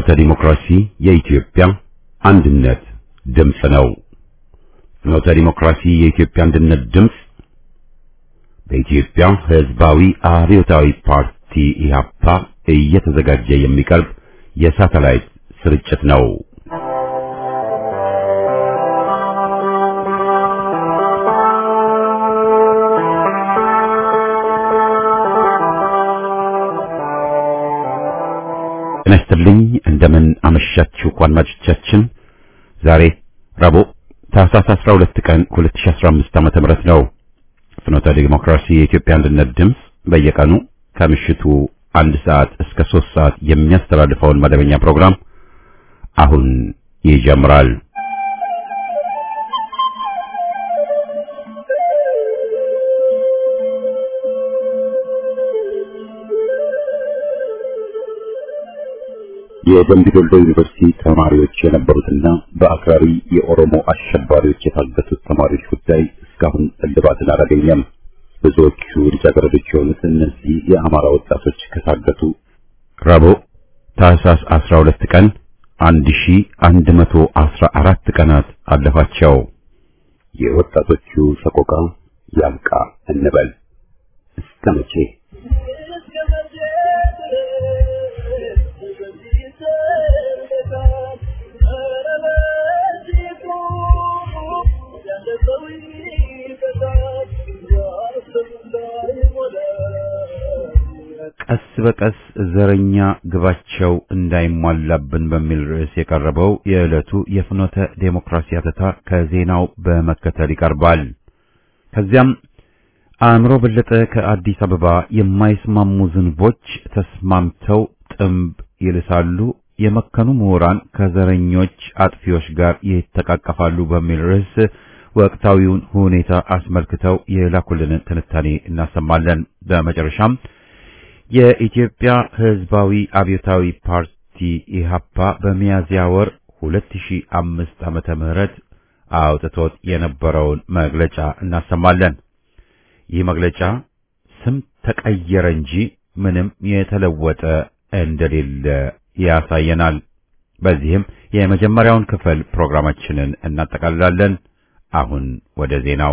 ፍኖተ ዲሞክራሲ የኢትዮጵያ አንድነት ድምፅ ነው። ፍኖተ ዲሞክራሲ የኢትዮጵያ አንድነት ድምፅ በኢትዮጵያ ሕዝባዊ አብዮታዊ ፓርቲ ኢህአፓ እየተዘጋጀ የሚቀርብ የሳተላይት ስርጭት ነው። ጤና ይስጥልኝ። እንደምን አመሻችሁ አድማጮቻችን። ዛሬ ረቡዕ ታህሳስ 12 ቀን 2015 ዓመተ ምህረት ነው። ፍኖተ ዲሞክራሲ የኢትዮጵያ አንድነት ድምፅ በየቀኑ ከምሽቱ አንድ ሰዓት እስከ ሶስት ሰዓት የሚያስተላልፈውን መደበኛ ፕሮግራም አሁን ይጀምራል። የደምቢ ዶሎ ዩኒቨርሲቲ ተማሪዎች የነበሩትና በአክራሪ የኦሮሞ አሸባሪዎች የታገቱት ተማሪዎች ጉዳይ እስካሁን እልባትን አላገኘም። ብዙዎቹ ልጃገረዶች የሆኑት እነዚህ የአማራ ወጣቶች ከታገቱ ረቡዕ ታህሳስ 12 ቀን 1114 ቀናት አለፋቸው። የወጣቶቹ ሰቆቃ ያብቃ እንበል እስከ መቼ? ቀስ በቀስ ዘረኛ ግባቸው እንዳይሟላብን በሚል ርዕስ የቀረበው የዕለቱ የፍኖተ ዴሞክራሲ አተታ ከዜናው በመከተል ይቀርባል። ከዚያም አእምሮ በለጠ ከአዲስ አበባ የማይስማሙ ዝንቦች ተስማምተው ጥምብ ይልሳሉ፣ የመከኑ ምሁራን ከዘረኞች አጥፊዎች ጋር ይተቃቀፋሉ በሚል ርዕስ ወቅታዊውን ሁኔታ አስመልክተው የላኩልንን ትንታኔ እናሰማለን። በመጨረሻም የኢትዮጵያ ሕዝባዊ አብዮታዊ ፓርቲ ኢሃፓ በሚያዝያ ወር 2005 ዓመተ ምህረት አውጥቶት የነበረውን መግለጫ እናሰማለን። ይህ መግለጫ ስም ተቀየረ እንጂ ምንም የተለወጠ እንደሌለ ያሳየናል። በዚህም የመጀመሪያውን ክፍል ፕሮግራማችንን እናጠቃልላለን። አሁን ወደ ዜናው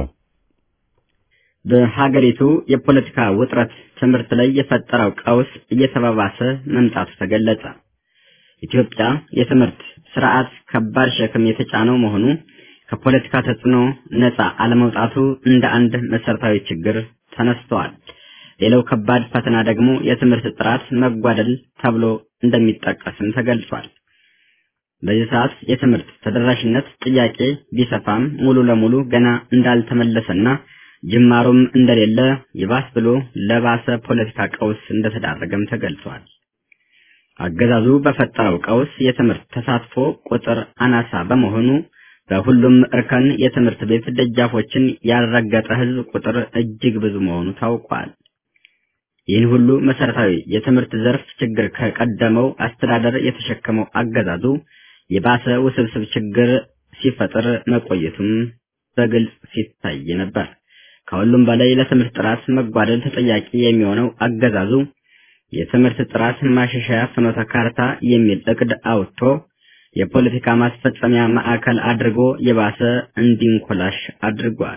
በሀገሪቱ የፖለቲካ ውጥረት ትምህርት ላይ የፈጠረው ቀውስ እየተባባሰ መምጣቱ ተገለጸ። ኢትዮጵያ የትምህርት ስርዓት ከባድ ሸክም የተጫነው መሆኑ ከፖለቲካ ተጽዕኖ ነፃ አለመውጣቱ እንደ አንድ መሰረታዊ ችግር ተነስተዋል። ሌላው ከባድ ፈተና ደግሞ የትምህርት ጥራት መጓደል ተብሎ እንደሚጠቀስም ተገልጿል። በዚህ ሰዓት የትምህርት ተደራሽነት ጥያቄ ቢሰፋም ሙሉ ለሙሉ ገና እንዳልተመለሰና ጅማሮም እንደሌለ ይባስ ብሎ ለባሰ ፖለቲካ ቀውስ እንደተዳረገም ተገልጿል። አገዛዙ በፈጠረው ቀውስ የትምህርት ተሳትፎ ቁጥር አናሳ በመሆኑ በሁሉም እርከን የትምህርት ቤት ደጃፎችን ያልረገጠ ሕዝብ ቁጥር እጅግ ብዙ መሆኑ ታውቋል። ይህን ሁሉ መሰረታዊ የትምህርት ዘርፍ ችግር ከቀደመው አስተዳደር የተሸከመው አገዛዙ የባሰ ውስብስብ ችግር ሲፈጥር መቆየቱም በግልጽ ሲታይ ነበር። ከሁሉም በላይ ለትምህርት ጥራት መጓደል ተጠያቂ የሚሆነው አገዛዙ የትምህርት ጥራት ማሻሻያ ፍኖተ ካርታ የሚል እቅድ አውጥቶ የፖለቲካ ማስፈጸሚያ ማዕከል አድርጎ የባሰ እንዲንኮላሽ አድርጓል።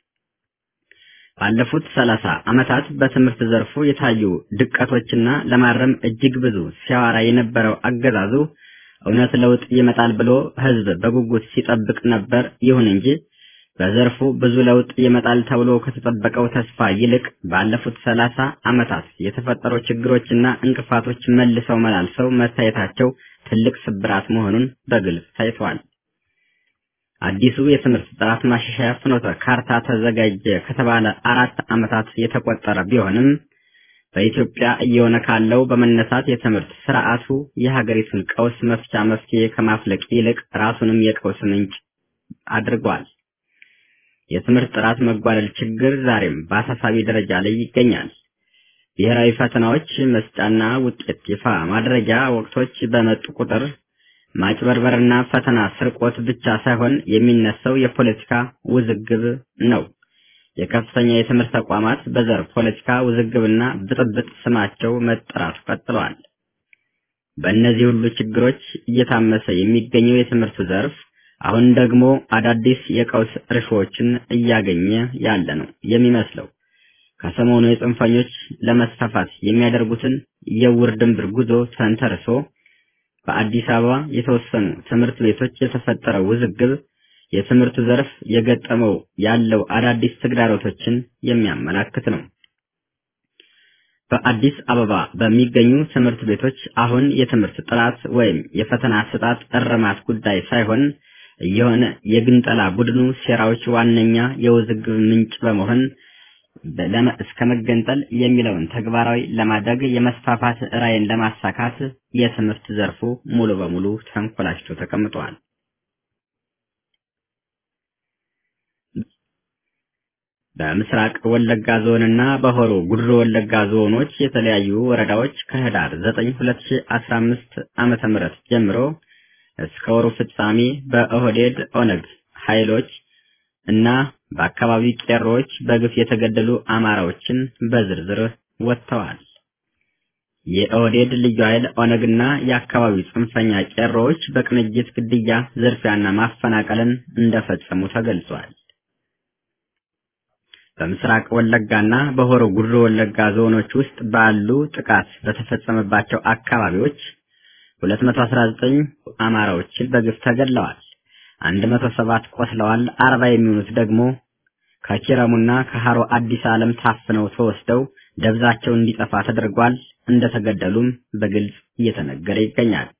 ባለፉት ሰላሳ ዓመታት በትምህርት ዘርፉ የታዩ ድቀቶችና ለማረም እጅግ ብዙ ሲያወራ የነበረው አገዛዙ እውነት ለውጥ ይመጣል ብሎ ሕዝብ በጉጉት ሲጠብቅ ነበር። ይሁን እንጂ በዘርፉ ብዙ ለውጥ ይመጣል ተብሎ ከተጠበቀው ተስፋ ይልቅ ባለፉት ሰላሳ ዓመታት የተፈጠሩ ችግሮችና እንቅፋቶች መልሰው መላልሰው መታየታቸው ትልቅ ስብራት መሆኑን በግልጽ ታይቷል። አዲሱ የትምህርት ጥራት ማሻሻያ ፍኖተ ካርታ ተዘጋጀ ከተባለ አራት ዓመታት የተቆጠረ ቢሆንም በኢትዮጵያ እየሆነ ካለው በመነሳት የትምህርት ስርዓቱ የሀገሪቱን ቀውስ መፍቻ መፍትሄ ከማፍለቅ ይልቅ ራሱንም የቀውስ ምንጭ አድርጓል። የትምህርት ጥራት መጓደል ችግር ዛሬም በአሳሳቢ ደረጃ ላይ ይገኛል። ብሔራዊ ፈተናዎች መስጫና ውጤት ይፋ ማድረጊያ ወቅቶች በመጡ ቁጥር ማጭበርበርና ፈተና ስርቆት ብቻ ሳይሆን የሚነሳው የፖለቲካ ውዝግብ ነው። የከፍተኛ የትምህርት ተቋማት በዘር ፖለቲካ ውዝግብና ብጥብጥ ስማቸው መጠራቱ ቀጥለዋል። በእነዚህ ሁሉ ችግሮች እየታመሰ የሚገኘው የትምህርቱ ዘርፍ አሁን ደግሞ አዳዲስ የቀውስ እርሾዎችን እያገኘ ያለ ነው የሚመስለው። ከሰሞኑ የጽንፈኞች ለመስፋፋት የሚያደርጉትን የውር ድንብር ጉዞ ተንተርሶ በአዲስ አበባ የተወሰኑ ትምህርት ቤቶች የተፈጠረው ውዝግብ የትምህርቱ ዘርፍ የገጠመው ያለው አዳዲስ ተግዳሮቶችን የሚያመላክት ነው። በአዲስ አበባ በሚገኙ ትምህርት ቤቶች አሁን የትምህርት ጥራት ወይም የፈተና አሰጣጥ እርማት ጉዳይ ሳይሆን እየሆነ የግንጠላ ቡድኑ ሴራዎች ዋነኛ የውዝግብ ምንጭ በመሆን እስከ መገንጠል የሚለውን ተግባራዊ ለማድረግ የመስፋፋት ራዕይን ለማሳካት የትምህርት ዘርፉ ሙሉ በሙሉ ተንኮላሽቶ ተቀምጧል። በምስራቅ ወለጋ ዞንና በሆሮ ጉድሮ ወለጋ ዞኖች የተለያዩ ወረዳዎች ከህዳር 9 2015 ዓመተ ምህረት ጀምሮ እስከ ወሩ ፍጻሜ በኦህዴድ ኦነግ ኃይሎች እና በአካባቢው ቄሮዎች በግፍ የተገደሉ አማራዎችን በዝርዝር ወጥተዋል። የኦህዴድ ልዩ ኃይል ኦነግና የአካባቢው ጽንፈኛ ቄሮዎች በቅንጅት ግድያ፣ ዝርፊያና ማፈናቀልን እንደፈጸሙ ተገልጿል። በምስራቅ ወለጋና በሆሮ ጉድሮ ወለጋ ዞኖች ውስጥ ባሉ ጥቃት በተፈጸመባቸው አካባቢዎች 219 አማራዎችን በግፍ ተገድለዋል። 107 ቆስለዋል። 40 የሚሆኑት ደግሞ ከኪረሙና ከሃሮ አዲስ ዓለም ታፍነው ተወስደው ደብዛቸው እንዲጠፋ ተደርጓል። እንደተገደሉም በግልጽ እየተነገረ ይገኛል።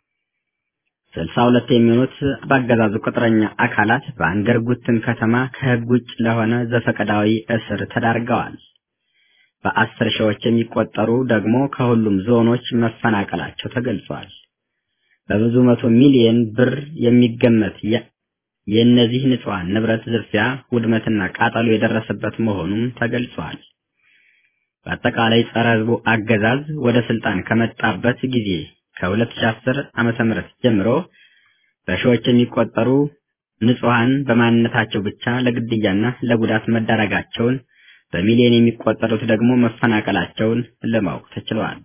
62 የሚሆኑት በአገዛዙ ቅጥረኛ አካላት በአንገር ጉትን ከተማ ከህግ ውጭ ለሆነ ዘፈቀዳዊ እስር ተዳርገዋል። በአስር ሺዎች የሚቆጠሩ ደግሞ ከሁሉም ዞኖች መፈናቀላቸው ተገልጿል። በብዙ መቶ ሚሊዮን ብር የሚገመት የእነዚህ ንጹሐን ንብረት ዝርፊያ፣ ውድመትና ቃጠሎ የደረሰበት መሆኑም ተገልጿል። በአጠቃላይ ጸረ ህዝቡ አገዛዝ ወደ ስልጣን ከመጣበት ጊዜ ከ2010 ዓመተ ምህረት ጀምሮ በሺዎች የሚቆጠሩ ንጹሐን በማንነታቸው ብቻ ለግድያና ለጉዳት መዳረጋቸውን በሚሊዮን የሚቆጠሩት ደግሞ መፈናቀላቸውን ለማወቅ ተችሏል።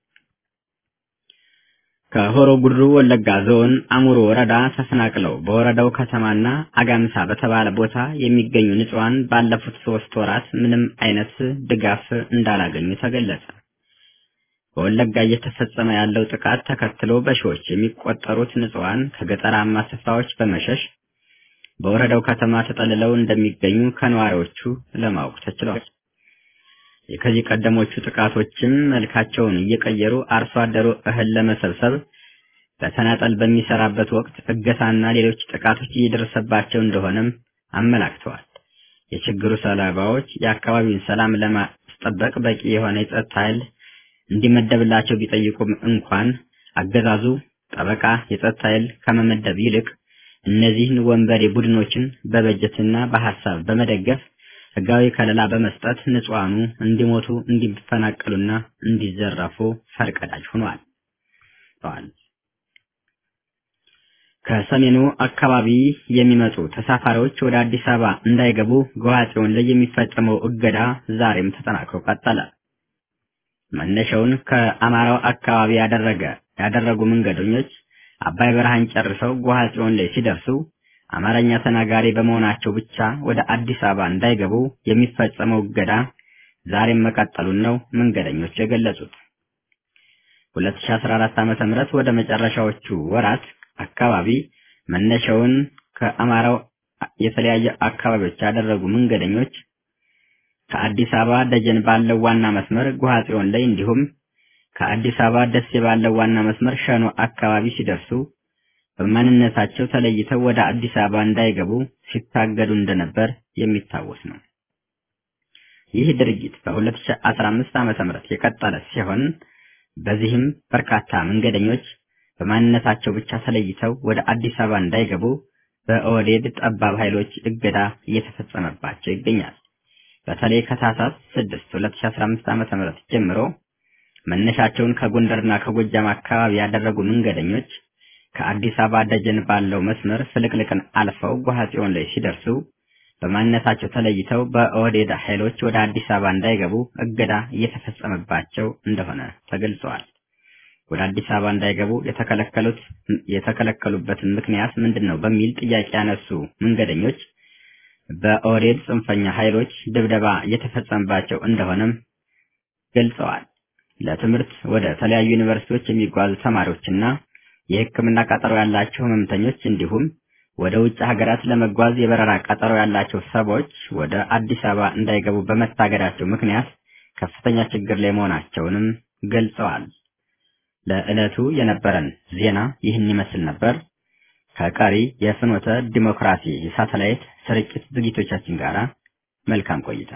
ከሆሮ ጉድሩ ወለጋ ዞን አሙሮ ወረዳ ተፈናቅለው በወረዳው ከተማና አጋምሳ በተባለ ቦታ የሚገኙ ንጹሐን ባለፉት ሶስት ወራት ምንም አይነት ድጋፍ እንዳላገኙ ተገለጸ። በወለጋ እየተፈጸመ ያለው ጥቃት ተከትሎ በሺዎች የሚቆጠሩት ንጹሐን ከገጠራማ ስፍራዎች በመሸሽ በወረዳው ከተማ ተጠልለው እንደሚገኙ ከነዋሪዎቹ ለማወቅ ተችሏል። ከዚህ ቀደሞቹ ጥቃቶችም መልካቸውን እየቀየሩ አርሶ አደሩ እህል ለመሰብሰብ በተናጠል በሚሰራበት ወቅት እገታና ሌሎች ጥቃቶች እየደረሰባቸው እንደሆነም አመላክተዋል። የችግሩ ሰለባዎች የአካባቢውን ሰላም ለማስጠበቅ በቂ የሆነ የጸጥታ ኃይል እንዲመደብላቸው ቢጠይቁም እንኳን አገዛዙ ጠበቃ የጸጥታ ኃይል ከመመደብ ይልቅ እነዚህን ወንበዴ ቡድኖችን በበጀትና በሐሳብ በመደገፍ ህጋዊ ከለላ በመስጠት ንጹሐኑ እንዲሞቱ እንዲፈናቀሉና እንዲዘረፉ ፈርቀዳጅ ሆኗል። ከሰሜኑ አካባቢ የሚመጡ ተሳፋሪዎች ወደ አዲስ አበባ እንዳይገቡ ጎሐጽዮን ላይ የሚፈጸመው እገዳ ዛሬም ተጠናክሮ ቀጠለ። መነሻውን ከአማራው አካባቢ ያደረገ ያደረጉ መንገደኞች አባይ በረሃን ጨርሰው ጎሐጽዮን ላይ ሲደርሱ አማርኛ ተናጋሪ በመሆናቸው ብቻ ወደ አዲስ አበባ እንዳይገቡ የሚፈጸመው እገዳ ዛሬም መቀጠሉን ነው መንገደኞች የገለጹት። 2014 ዓመተ ምህረት ወደ መጨረሻዎቹ ወራት አካባቢ መነሻውን ከአማራው የተለያዩ አካባቢዎች ያደረጉ መንገደኞች ከአዲስ አበባ ደጀን ባለው ዋና መስመር ጎሐጽዮን ላይ እንዲሁም ከአዲስ አበባ ደሴ ባለው ዋና መስመር ሸኖ አካባቢ ሲደርሱ በማንነታቸው ተለይተው ወደ አዲስ አበባ እንዳይገቡ ሲታገዱ እንደነበር የሚታወስ ነው። ይህ ድርጊት በ2015 ዓመተ ምህረት የቀጠለ ሲሆን በዚህም በርካታ መንገደኞች በማንነታቸው ብቻ ተለይተው ወደ አዲስ አበባ እንዳይገቡ በኦህዴድ ጠባብ ኃይሎች እገዳ እየተፈጸመባቸው ይገኛል። በተለይ ከታህሳስ 6 2015 ዓመተ ምህረት ጀምሮ መነሻቸውን ከጎንደርና ከጎጃም አካባቢ ያደረጉ መንገደኞች ከአዲስ አበባ ደጀን ባለው መስመር ፍልቅልቅን አልፈው ጎሐጽዮን ላይ ሲደርሱ በማንነታቸው ተለይተው በኦህዴድ ኃይሎች ወደ አዲስ አበባ እንዳይገቡ እገዳ እየተፈጸመባቸው እንደሆነ ተገልጸዋል። ወደ አዲስ አበባ እንዳይገቡ የተከለከሉት የተከለከሉበትን ምክንያት ምንድን ነው በሚል ጥያቄ ያነሱ መንገደኞች በኦህዴድ ጽንፈኛ ኃይሎች ድብደባ እየተፈጸመባቸው እንደሆነም ገልጸዋል። ለትምህርት ወደ ተለያዩ ዩኒቨርሲቲዎች የሚጓዙ ተማሪዎችና የሕክምና ቀጠሮ ያላቸው ህመምተኞች እንዲሁም ወደ ውጭ ሀገራት ለመጓዝ የበረራ ቀጠሮ ያላቸው ሰዎች ወደ አዲስ አበባ እንዳይገቡ በመታገዳቸው ምክንያት ከፍተኛ ችግር ላይ መሆናቸውንም ገልጸዋል። ለዕለቱ የነበረን ዜና ይህን ይመስል ነበር። ከቀሪ የፍኖተ ዲሞክራሲ የሳተላይት ስርጭት ዝግጅቶቻችን ጋር መልካም ቆይታ።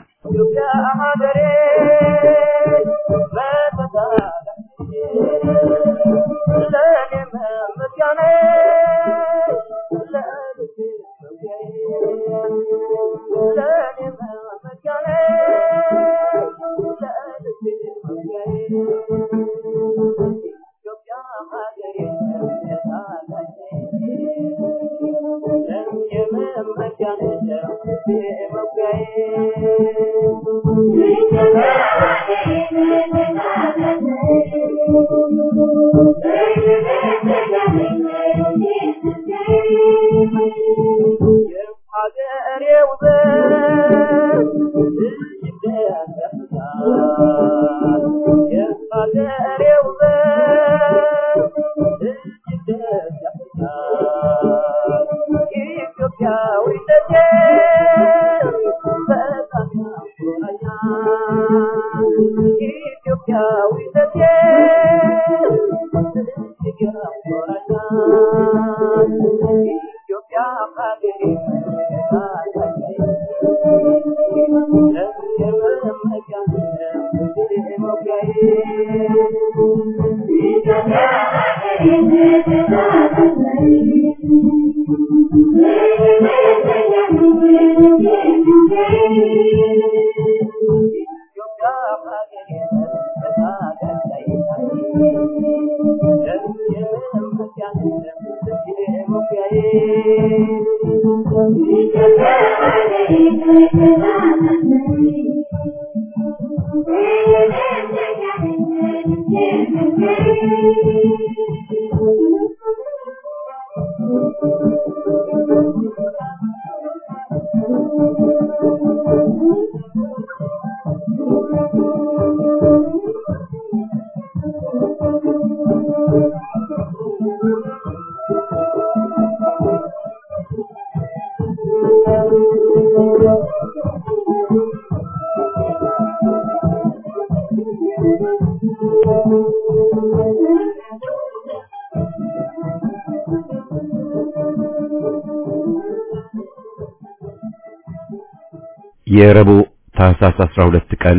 የረቡዕ ታህሳስ 12 ቀን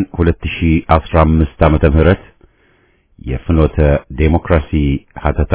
2015 ዓመተ ምህረት የፍኖተ ዴሞክራሲ ሀተታ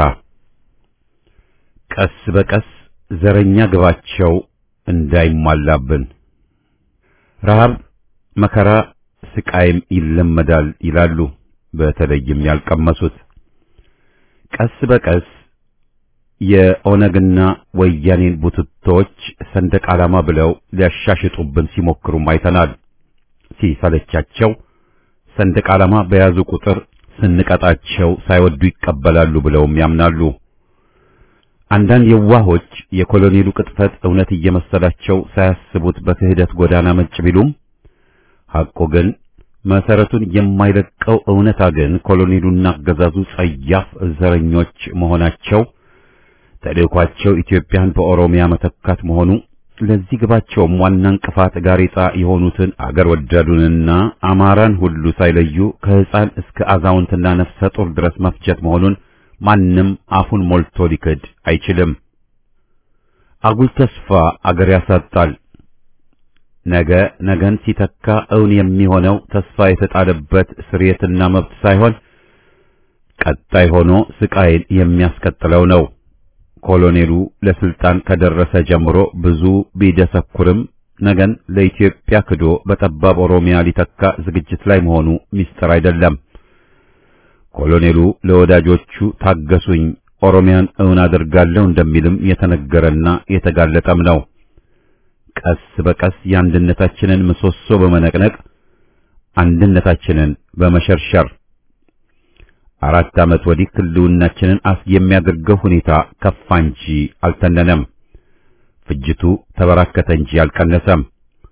ቀስ በቀስ ዘረኛ ግባቸው እንዳይሟላብን ረሃብ፣ መከራ፣ ስቃይም ይለመዳል ይላሉ በተለይም ያልቀመሱት። ቀስ በቀስ የኦነግና ወያኔን ቡትቶች ሰንደቅ ዓላማ ብለው ሊያሻሽጡብን ሲሞክሩም አይተናል። ሲሰለቻቸው ሰንደቅ ዓላማ በያዙ ቁጥር ስንቀጣቸው ሳይወዱ ይቀበላሉ ብለውም ያምናሉ። አንዳንድ የዋሆች የኮሎኔሉ ቅጥፈት እውነት እየመሰላቸው ሳያስቡት በክህደት ጎዳና መጭ ቢሉም ሐቁ ግን መሰረቱን የማይለቀው እውነታ ግን ኮሎኔሉና አገዛዙ ጸያፍ ዘረኞች መሆናቸው ተልእኳቸው ኢትዮጵያን በኦሮሚያ መተካት መሆኑ ለዚህ ግባቸውም ዋና እንቅፋት ጋሬጣ የሆኑትን አገር ወዳዱንና አማራን ሁሉ ሳይለዩ ከሕፃን እስከ አዛውንትና ነፍሰ ጡር ድረስ መፍጀት መሆኑን ማንም አፉን ሞልቶ ሊክድ አይችልም። አጉል ተስፋ አገር ያሳጣል። ነገ ነገን ሲተካ እውን የሚሆነው ተስፋ የተጣለበት ስርየትና መብት ሳይሆን ቀጣይ ሆኖ ስቃይን የሚያስቀጥለው ነው። ኮሎኔሉ ለስልጣን ከደረሰ ጀምሮ ብዙ ቢደሰኩርም ነገን ለኢትዮጵያ ክዶ በጠባብ ኦሮሚያ ሊተካ ዝግጅት ላይ መሆኑ ሚስጥር አይደለም። ኮሎኔሉ ለወዳጆቹ ታገሱኝ፣ ኦሮሚያን እውን አደርጋለሁ እንደሚልም የተነገረና የተጋለጠም ነው። ቀስ በቀስ የአንድነታችንን ምሰሶ በመነቅነቅ አንድነታችንን በመሸርሸር አራት ዓመት ወዲህ ህልውናችንን አስ የሚያደርገው ሁኔታ ከፋ እንጂ አልተነነም። ፍጅቱ ተበራከተ እንጂ አልቀነሰም።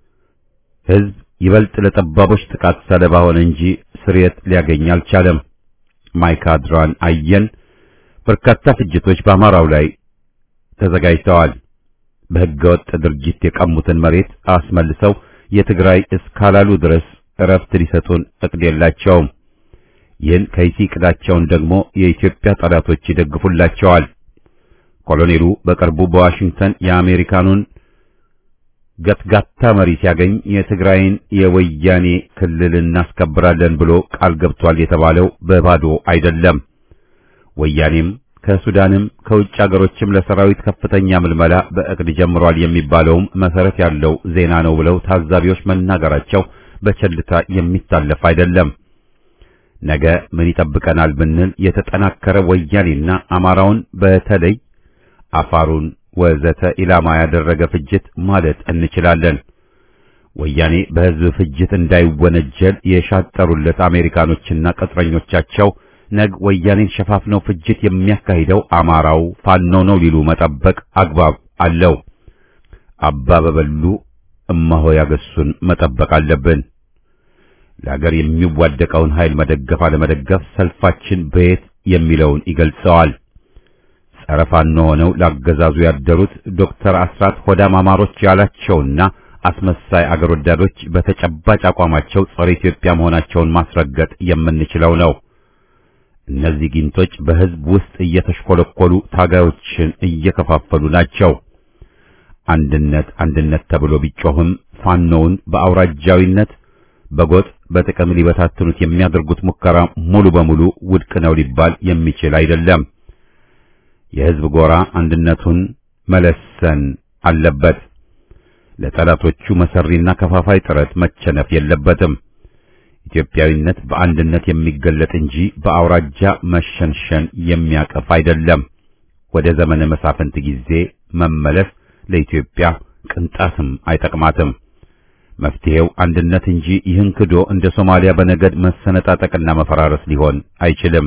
ህዝብ ይበልጥ ለጠባቦች ጥቃት ሰለባ ሆነ እንጂ ስርየት ሊያገኝ አልቻለም። ማይካድራን አየን። በርካታ ፍጅቶች በአማራው ላይ ተዘጋጅተዋል። በህገወጥ ድርጊት የቀሙትን መሬት አስመልሰው የትግራይ እስካላሉ ድረስ እረፍት ሊሰጡን እቅድ የላቸውም። ይህን ከይሲ ዕቅዳቸውን ደግሞ የኢትዮጵያ ጠላቶች ይደግፉላቸዋል። ኮሎኔሉ በቅርቡ በዋሽንግተን የአሜሪካኑን ገትጋታ መሪ ሲያገኝ የትግራይን የወያኔ ክልል እናስከብራለን ብሎ ቃል ገብቷል የተባለው በባዶ አይደለም። ወያኔም ከሱዳንም ከውጭ አገሮችም ለሰራዊት ከፍተኛ ምልመላ በእቅድ ጀምሯል የሚባለውም መሰረት ያለው ዜና ነው ብለው ታዛቢዎች መናገራቸው በቸልታ የሚታለፍ አይደለም። ነገ ምን ይጠብቀናል ብንል የተጠናከረ ወያኔና አማራውን በተለይ አፋሩን ወዘተ ኢላማ ያደረገ ፍጅት ማለት እንችላለን። ወያኔ በሕዝብ ፍጅት እንዳይወነጀል የሻጠሩለት አሜሪካኖችና ቅጥረኞቻቸው ነግ ወያኔን ሸፋፍነው ፍጅት የሚያካሂደው አማራው ፋኖ ነው ሊሉ መጠበቅ አግባብ አለው። አባ በበሉ እማሆ ያገሱን መጠበቅ አለብን። ለሀገር የሚዋደቀውን ኃይል መደገፍ አለመደገፍ ሰልፋችን በየት የሚለውን ይገልጸዋል። ጸረ ፋኖ ሆነው ላገዛዙ ያደሩት ዶክተር አስራት ሆዳም አማሮች ያላቸውና አስመሳይ አገር ወዳዶች በተጨባጭ አቋማቸው ጸረ ኢትዮጵያ መሆናቸውን ማስረገጥ የምንችለው ነው። እነዚህ ጊንቶች በሕዝብ ውስጥ እየተሽኮለኮሉ ታጋዮችን እየከፋፈሉ ናቸው። አንድነት አንድነት ተብሎ ቢጮህም ፋኖውን በአውራጃዊነት በጎጥ በጥቅም ሊበታትኑት የሚያደርጉት ሙከራ ሙሉ በሙሉ ውድቅ ነው ሊባል የሚችል አይደለም። የሕዝብ ጎራ አንድነቱን መለሰን አለበት። ለጠላቶቹ መሰሪና ከፋፋይ ጥረት መቸነፍ የለበትም። ኢትዮጵያዊነት በአንድነት የሚገለጥ እንጂ በአውራጃ መሸንሸን የሚያቀፍ አይደለም። ወደ ዘመነ መሳፍንት ጊዜ መመለስ ለኢትዮጵያ ቅንጣትም አይጠቅማትም። መፍትሄው አንድነት እንጂ ይህን ክዶ እንደ ሶማሊያ በነገድ መሰነጣጠቅና መፈራረስ ሊሆን አይችልም።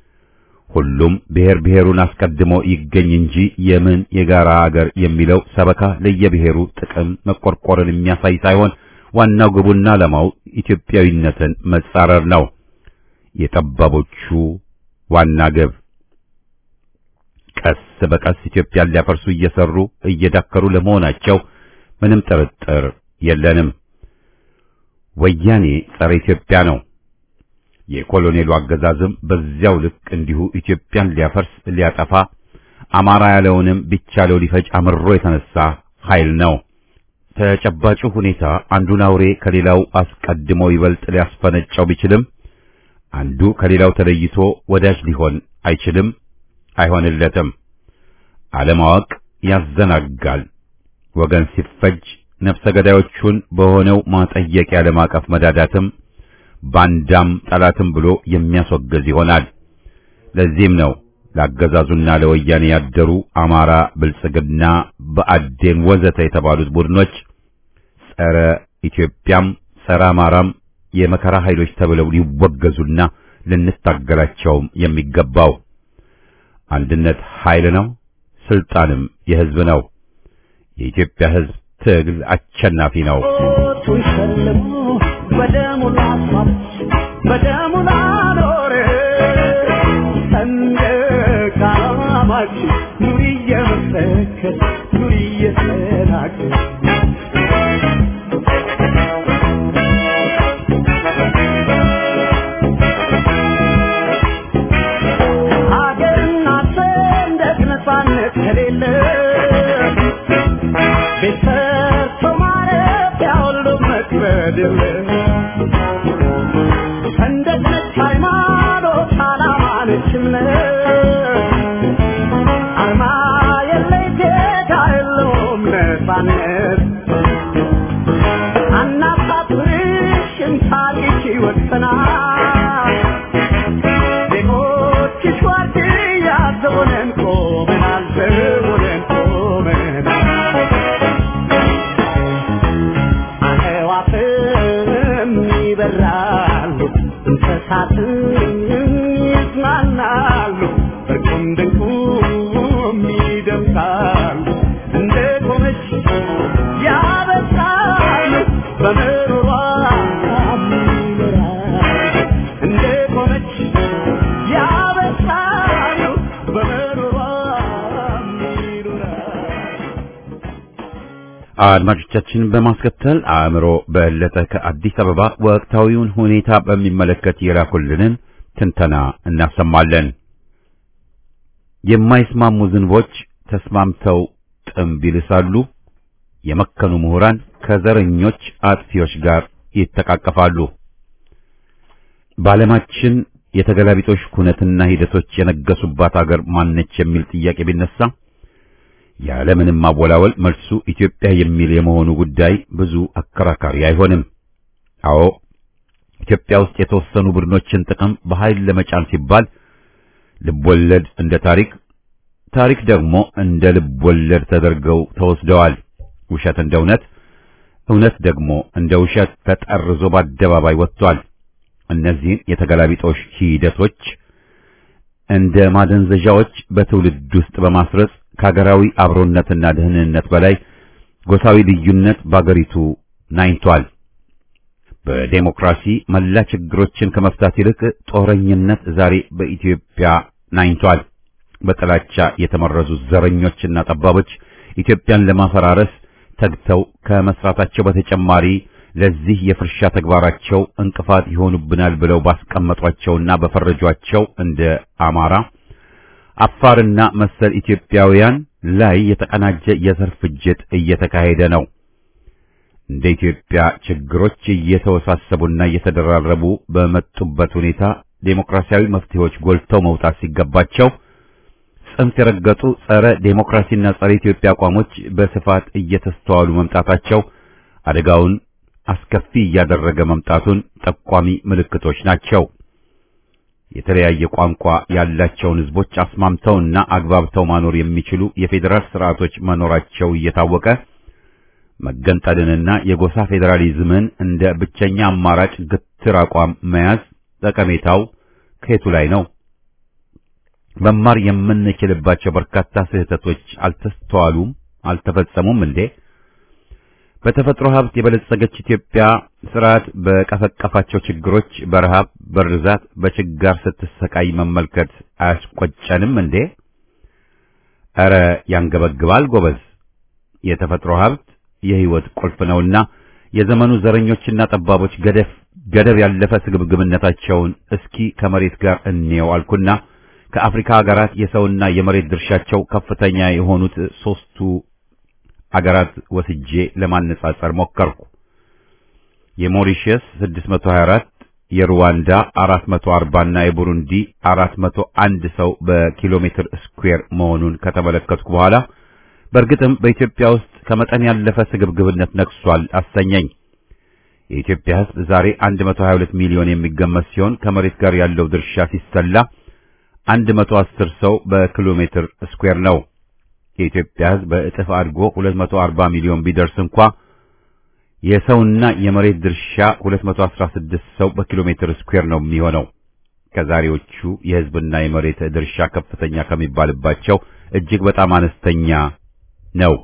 ሁሉም ብሔር ብሔሩን አስቀድሞ ይገኝ እንጂ የምን የጋራ አገር የሚለው ሰበካ ለየብሔሩ ጥቅም መቆርቆርን የሚያሳይ ሳይሆን ዋናው ግቡና ዓላማው ኢትዮጵያዊነትን መጻረር ነው። የጠባቦቹ ዋና ግብ ቀስ በቀስ ኢትዮጵያን ሊያፈርሱ እየሰሩ እየዳከሩ ለመሆናቸው ምንም ጥርጥር የለንም። ወያኔ ጸረ ኢትዮጵያ ነው። የኮሎኔሉ አገዛዝም በዚያው ልክ እንዲሁ ኢትዮጵያን ሊያፈርስ ሊያጠፋ፣ አማራ ያለውንም ቢቻለው ሊፈጅ አምሮ የተነሳ ኃይል ነው። ተጨባጩ ሁኔታ አንዱን አውሬ ከሌላው አስቀድሞ ይበልጥ ሊያስፈነጫው ቢችልም አንዱ ከሌላው ተለይቶ ወዳጅ ሊሆን አይችልም፣ አይሆንለትም። አለማወቅ ያዘናጋል። ወገን ሲፈጅ ነፍሰ ገዳዮቹን በሆነው ማጠየቂያ ለማቀፍ መዳዳትም ባንዳም ጠላትም ብሎ የሚያስወግዝ ይሆናል። ለዚህም ነው ለአገዛዙና ለወያኔ ያደሩ አማራ፣ ብልጽግና፣ በአዴን ወዘተ የተባሉት ቡድኖች ጸረ ኢትዮጵያም ጸረ አማራም የመከራ ኃይሎች ተብለው ሊወገዙና ልንታገላቸውም የሚገባው። አንድነት ኃይል ነው፣ ስልጣንም የሕዝብ ነው። የኢትዮጵያ ሕዝብ ትግል አሸናፊ ነው። በደሙ ላኖር ሰንደቅ ዓላማችን ኑሪ እየመሰከር ኑሪ እየተናገር ሀገርና ሰንደቅ ነፃነት ከሌለ ቤት ሰርቶ ማረፊያ ሁሉ መክበድ የለም ሰንደቅ ነች ሃይማኖት፣ ዓላማ ነች እምነት፣ አርማ የለይ ጌታ የለውም ነፃነት። አናሳፍርሽም ታሪክ ይወሰናል። ዜጎችሽ ዋርድያ ዘቦነን ቆመናል፣ ዘቦነን ቆመናል። አዕዋፍም ይበራሉ እንስሳትም ይዝናናሉ አድማጮቻችን በማስከተል አእምሮ በለጠ ከአዲስ አበባ ወቅታዊውን ሁኔታ በሚመለከት የላኩልንን ትንተና እናሰማለን። የማይስማሙ ዝንቦች ተስማምተው ጥምብ ይልሳሉ። የመከኑ ምሁራን ከዘረኞች አጥፊዎች ጋር ይተቃቀፋሉ። በዓለማችን የተገላቢጦሽ ኩነትና ሂደቶች የነገሱባት አገር ማነች የሚል ጥያቄ ቢነሳ ያለምንም ማወላወል መልሱ ኢትዮጵያ የሚል የመሆኑ ጉዳይ ብዙ አከራካሪ አይሆንም። አዎ ኢትዮጵያ ውስጥ የተወሰኑ ቡድኖችን ጥቅም በኃይል ለመጫን ሲባል ልቦለድ እንደ ታሪክ፣ ታሪክ ደግሞ እንደ ልቦለድ ተደርገው ተወስደዋል። ውሸት እንደ እውነት፣ እውነት ደግሞ እንደ ውሸት ተጠርዞ በአደባባይ ወጥቷል። እነዚህን የተገላቢጦሽ ሂደቶች እንደ ማደንዘዣዎች በትውልድ ውስጥ በማስረጽ ከሀገራዊ አብሮነትና ደህንነት በላይ ጎሳዊ ልዩነት በአገሪቱ ናኝቷል። በዴሞክራሲ መላ ችግሮችን ከመፍታት ይልቅ ጦረኝነት ዛሬ በኢትዮጵያ ናኝቷል። በጥላቻ የተመረዙ ዘረኞችና ጠባቦች ኢትዮጵያን ለማፈራረስ ተግተው ከመስራታቸው በተጨማሪ ለዚህ የፍርሻ ተግባራቸው እንቅፋት ይሆኑብናል ብለው ባስቀመጧቸውና በፈረጇቸው እንደ አማራ አፋርና መሰል ኢትዮጵያውያን ላይ የተቀናጀ የዘር ፍጅት እየተካሄደ ነው። እንደ ኢትዮጵያ ችግሮች እየተወሳሰቡና እየተደራረቡ በመጡበት ሁኔታ ዴሞክራሲያዊ መፍትሄዎች ጎልተው መውጣት ሲገባቸው ጽንፍ የረገጡ ጸረ ዴሞክራሲና ጸረ ኢትዮጵያ አቋሞች በስፋት እየተስተዋሉ መምጣታቸው አደጋውን አስከፊ እያደረገ መምጣቱን ጠቋሚ ምልክቶች ናቸው። የተለያየ ቋንቋ ያላቸውን ሕዝቦች አስማምተውና አግባብተው ማኖር የሚችሉ የፌዴራል ስርዓቶች መኖራቸው እየታወቀ መገንጠልንና የጎሳ ፌዴራሊዝምን እንደ ብቸኛ አማራጭ ግትር አቋም መያዝ ጠቀሜታው ከየቱ ላይ ነው? መማር የምንችልባቸው በርካታ ስህተቶች አልተስተዋሉም፣ አልተፈጸሙም እንዴ? በተፈጥሮ ሀብት የበለጸገች ኢትዮጵያ ስርዓት በቀፈቀፋቸው ችግሮች በረሃብ፣ በርዛት፣ በችጋር ስትሰቃይ መመልከት አያስቆጨንም እንዴ? ኧረ ያንገበግባል ጎበዝ። የተፈጥሮ ሀብት የህይወት ቁልፍ ነውና የዘመኑ ዘረኞችና ጠባቦች ገደፍ ገደብ ያለፈ ስግብግብነታቸውን እስኪ ከመሬት ጋር እንየው አልኩና ከአፍሪካ ሀገራት የሰውና የመሬት ድርሻቸው ከፍተኛ የሆኑት ሶስቱ አገራት ወስጄ ለማነጻጸር ሞከርኩ። የሞሪሸስ 624፣ የሩዋንዳ 440 እና የቡሩንዲ 401 ሰው በኪሎ ሜትር ስኩዌር መሆኑን ከተመለከትኩ በኋላ በእርግጥም በኢትዮጵያ ውስጥ ከመጠን ያለፈ ስግብግብነት ነግሷል አሰኘኝ። የኢትዮጵያ ሕዝብ ዛሬ 122 ሚሊዮን የሚገመት ሲሆን ከመሬት ጋር ያለው ድርሻ ሲሰላ 110 ሰው በኪሎ ሜትር ስኩዌር ነው። የኢትዮጵያ ሕዝብ በእጥፍ አድጎ 240 ሚሊዮን ቢደርስ እንኳ የሰውና የመሬት ድርሻ 216 ሰው በኪሎ ሜትር ስኩዌር ነው የሚሆነው። ከዛሬዎቹ የሕዝብና የመሬት ድርሻ ከፍተኛ ከሚባልባቸው እጅግ በጣም አነስተኛ ነው።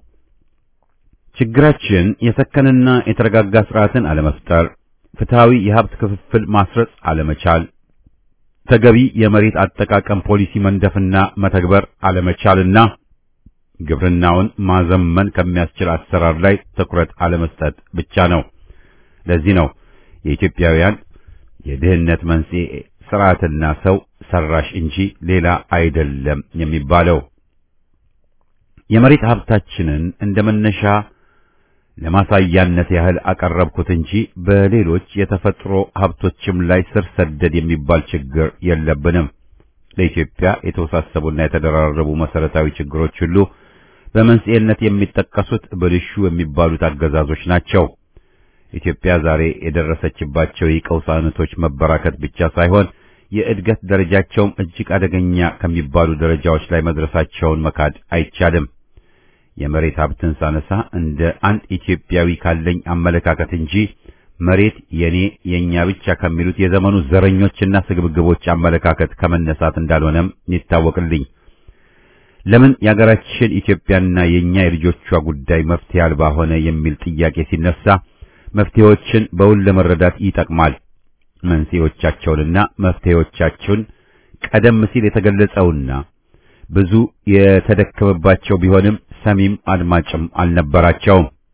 ችግራችን የሰከንና የተረጋጋ ስርዓትን አለመፍጠር፣ ፍትሃዊ የሀብት ክፍፍል ማስረጽ አለመቻል፣ ተገቢ የመሬት አጠቃቀም ፖሊሲ መንደፍና መተግበር አለመቻልና ግብርናውን ማዘመን ከሚያስችል አሰራር ላይ ትኩረት አለመስጠት ብቻ ነው። ለዚህ ነው የኢትዮጵያውያን የድህነት መንስኤ ስርዓትና ሰው ሰራሽ እንጂ ሌላ አይደለም የሚባለው። የመሬት ሀብታችንን እንደ መነሻ ለማሳያነት ያህል አቀረብኩት እንጂ በሌሎች የተፈጥሮ ሀብቶችም ላይ ስር ሰደድ የሚባል ችግር የለብንም። ለኢትዮጵያ የተወሳሰቡና የተደራረቡ መሰረታዊ ችግሮች ሁሉ በመንስኤነት የሚጠቀሱት ብልሹ የሚባሉት አገዛዞች ናቸው። ኢትዮጵያ ዛሬ የደረሰችባቸው የቀውስ አይነቶች መበራከት ብቻ ሳይሆን የእድገት ደረጃቸውም እጅግ አደገኛ ከሚባሉ ደረጃዎች ላይ መድረሳቸውን መካድ አይቻልም። የመሬት ሀብትን ሳነሳ እንደ አንድ ኢትዮጵያዊ ካለኝ አመለካከት እንጂ መሬት የኔ የኛ ብቻ ከሚሉት የዘመኑ ዘረኞችና ስግብግቦች አመለካከት ከመነሳት እንዳልሆነም ይታወቅልኝ። ለምን የሀገራችን ኢትዮጵያና የኛ የልጆቿ ጉዳይ መፍትሄ አልባ ሆነ የሚል ጥያቄ ሲነሳ መፍትሄዎችን በውል ለመረዳት ይጠቅማል። መንስኤዎቻቸውንና መፍትሄዎቻቸውን ቀደም ሲል የተገለጸውና ብዙ የተደከመባቸው ቢሆንም ሰሚም አድማጭም አልነበራቸውም።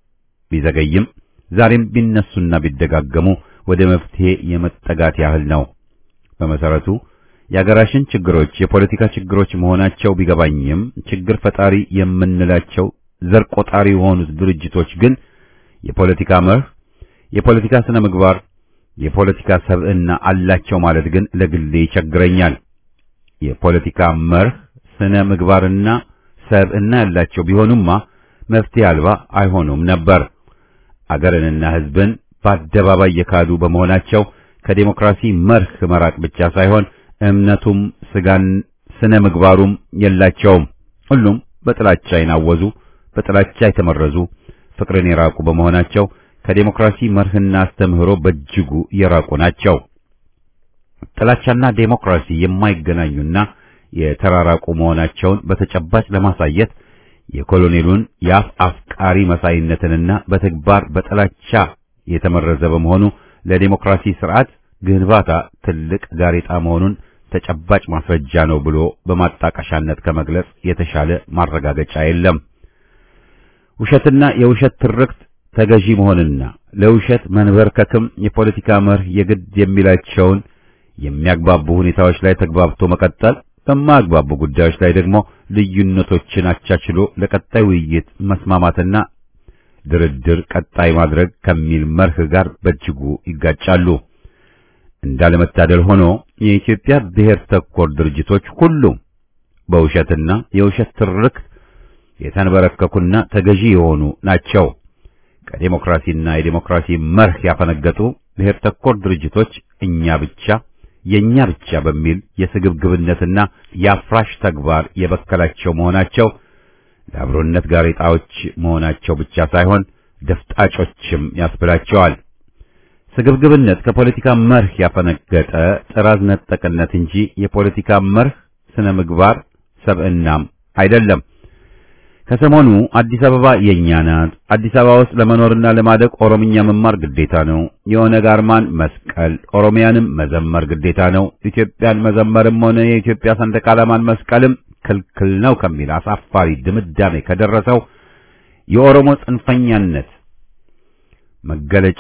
ቢዘገይም ዛሬም ቢነሱና ቢደጋገሙ ወደ መፍትሄ የመጠጋት ያህል ነው። በመሰረቱ የአገራችን ችግሮች የፖለቲካ ችግሮች መሆናቸው ቢገባኝም ችግር ፈጣሪ የምንላቸው ዘር ቆጣሪ የሆኑት ድርጅቶች ግን የፖለቲካ መርህ፣ የፖለቲካ ስነ ምግባር፣ የፖለቲካ ሰብዕና አላቸው ማለት ግን ለግሌ ይቸግረኛል። የፖለቲካ መርህ፣ ስነ ምግባርና ሰብዕና ያላቸው ቢሆኑማ መፍትሄ አልባ አይሆኑም ነበር። አገርንና ሕዝብን በአደባባይ የካዱ በመሆናቸው ከዴሞክራሲ መርህ መራቅ ብቻ ሳይሆን እምነቱም ስጋን ስነ ምግባሩም የላቸውም። ሁሉም በጥላቻ ይናወዙ፣ በጥላቻ የተመረዙ፣ ፍቅርን የራቁ በመሆናቸው ከዴሞክራሲ መርህና አስተምህሮ በእጅጉ የራቁ ናቸው። ጥላቻና ዴሞክራሲ የማይገናኙና የተራራቁ መሆናቸውን በተጨባጭ ለማሳየት የኮሎኔሉን የአፍ አፍቃሪ መሳይነትንና በተግባር በጥላቻ የተመረዘ በመሆኑ ለዴሞክራሲ ስርዓት ግንባታ ትልቅ ጋሬጣ መሆኑን ተጨባጭ ማስረጃ ነው ብሎ በማጣቀሻነት ከመግለጽ የተሻለ ማረጋገጫ የለም። ውሸትና የውሸት ትርክት ተገዢ መሆንና ለውሸት መንበርከክም የፖለቲካ መርህ የግድ የሚላቸውን የሚያግባቡ ሁኔታዎች ላይ ተግባብቶ መቀጠል፣ በማያግባቡ ጉዳዮች ላይ ደግሞ ልዩነቶችን አቻችሎ ለቀጣይ ውይይት መስማማትና ድርድር ቀጣይ ማድረግ ከሚል መርህ ጋር በእጅጉ ይጋጫሉ። እንዳለመታደል ሆኖ የኢትዮጵያ ብሔር ተኮር ድርጅቶች ሁሉም በውሸትና የውሸት ትርክት የተንበረከኩና ተገዢ የሆኑ ናቸው። ከዴሞክራሲና የዴሞክራሲ መርህ ያፈነገጡ ብሔር ተኮር ድርጅቶች እኛ ብቻ የኛ ብቻ በሚል የስግብግብነትና የአፍራሽ ተግባር የበከላቸው መሆናቸው ለአብሮነት ጋሬጣዎች መሆናቸው ብቻ ሳይሆን ደፍጣጮችም ያስብላቸዋል። ስግብግብነት ከፖለቲካ መርህ ያፈነገጠ ጥራዝ ነጠቅነት እንጂ የፖለቲካ መርህ ስነ ምግባር ሰብዕናም አይደለም። ከሰሞኑ አዲስ አበባ የኛ ናት፣ አዲስ አበባ ውስጥ ለመኖርና ለማደግ ኦሮምኛ መማር ግዴታ ነው፣ የኦነግ አርማን መስቀል፣ ኦሮሚያንም መዘመር ግዴታ ነው፣ ኢትዮጵያን መዘመርም ሆነ የኢትዮጵያ ሰንደቅ ዓላማን መስቀልም ክልክል ነው ከሚል አሳፋሪ ድምዳሜ ከደረሰው የኦሮሞ ጽንፈኛነት መገለጫ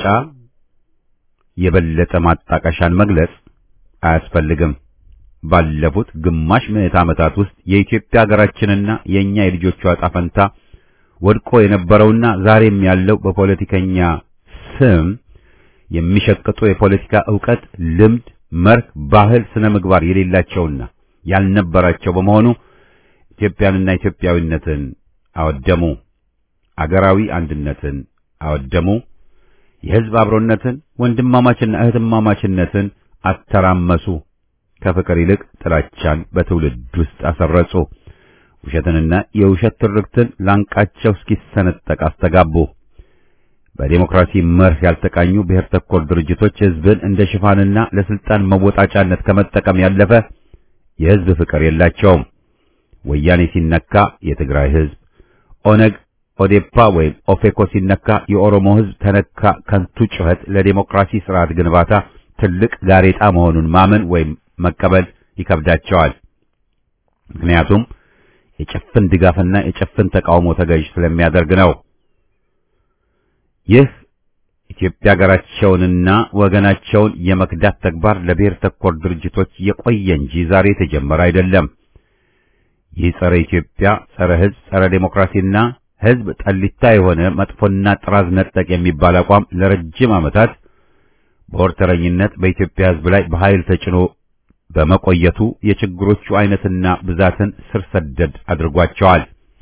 የበለጠ ማጣቀሻን መግለጽ አያስፈልግም። ባለፉት ግማሽ ምዕት ዓመታት ውስጥ የኢትዮጵያ ሀገራችንና የኛ የልጆቿ ዕጣ ፈንታ ወድቆ የነበረውና ዛሬም ያለው በፖለቲከኛ ስም የሚሸቅጡ የፖለቲካ ዕውቀት፣ ልምድ፣ መርህ፣ ባህል፣ ስነ ምግባር የሌላቸውና ያልነበራቸው በመሆኑ ኢትዮጵያንና ኢትዮጵያዊነትን አወደሙ። አገራዊ አንድነትን አወደሙ። የሕዝብ አብሮነትን፣ ወንድማማችና እህትማማችነትን አተራመሱ። ከፍቅር ይልቅ ጥላቻን በትውልድ ውስጥ አሰረጹ። ውሸትንና የውሸት ትርክትን ላንቃቸው እስኪሰነጠቅ አስተጋቡ። በዴሞክራሲ መርህ ያልተቃኙ ብሔር ተኮር ድርጅቶች ሕዝብን እንደ ሽፋንና ለስልጣን መወጣጫነት ከመጠቀም ያለፈ የሕዝብ ፍቅር የላቸውም። ወያኔ ሲነካ የትግራይ ሕዝብ፣ ኦነግ፣ ኦዴፓ ወይም ኦፌኮ ሲነካ የኦሮሞ ሕዝብ ተነካ ከንቱ ጩኸት ለዴሞክራሲ ስርዓት ግንባታ ትልቅ ጋሬጣ መሆኑን ማመን ወይም መቀበል ይከብዳቸዋል። ምክንያቱም የጭፍን ድጋፍና የጭፍን ተቃውሞ ተገዥ ስለሚያደርግ ነው። ይህ ኢትዮጵያ ሀገራቸውንና ወገናቸውን የመክዳት ተግባር ለብሔር ተኮር ድርጅቶች የቆየ እንጂ ዛሬ የተጀመረ አይደለም። ይህ ጸረ ኢትዮጵያ፣ ጸረ ሕዝብ፣ ጸረ ዴሞክራሲና ሕዝብ ጠሊታ የሆነ መጥፎና ጥራዝ ነጠቅ የሚባል አቋም ለረጅም ዓመታት በወርተረኝነት በኢትዮጵያ ሕዝብ ላይ በኃይል ተጭኖ በመቆየቱ የችግሮቹ አይነትና ብዛትን ስር ሰደድ አድርጓቸዋል።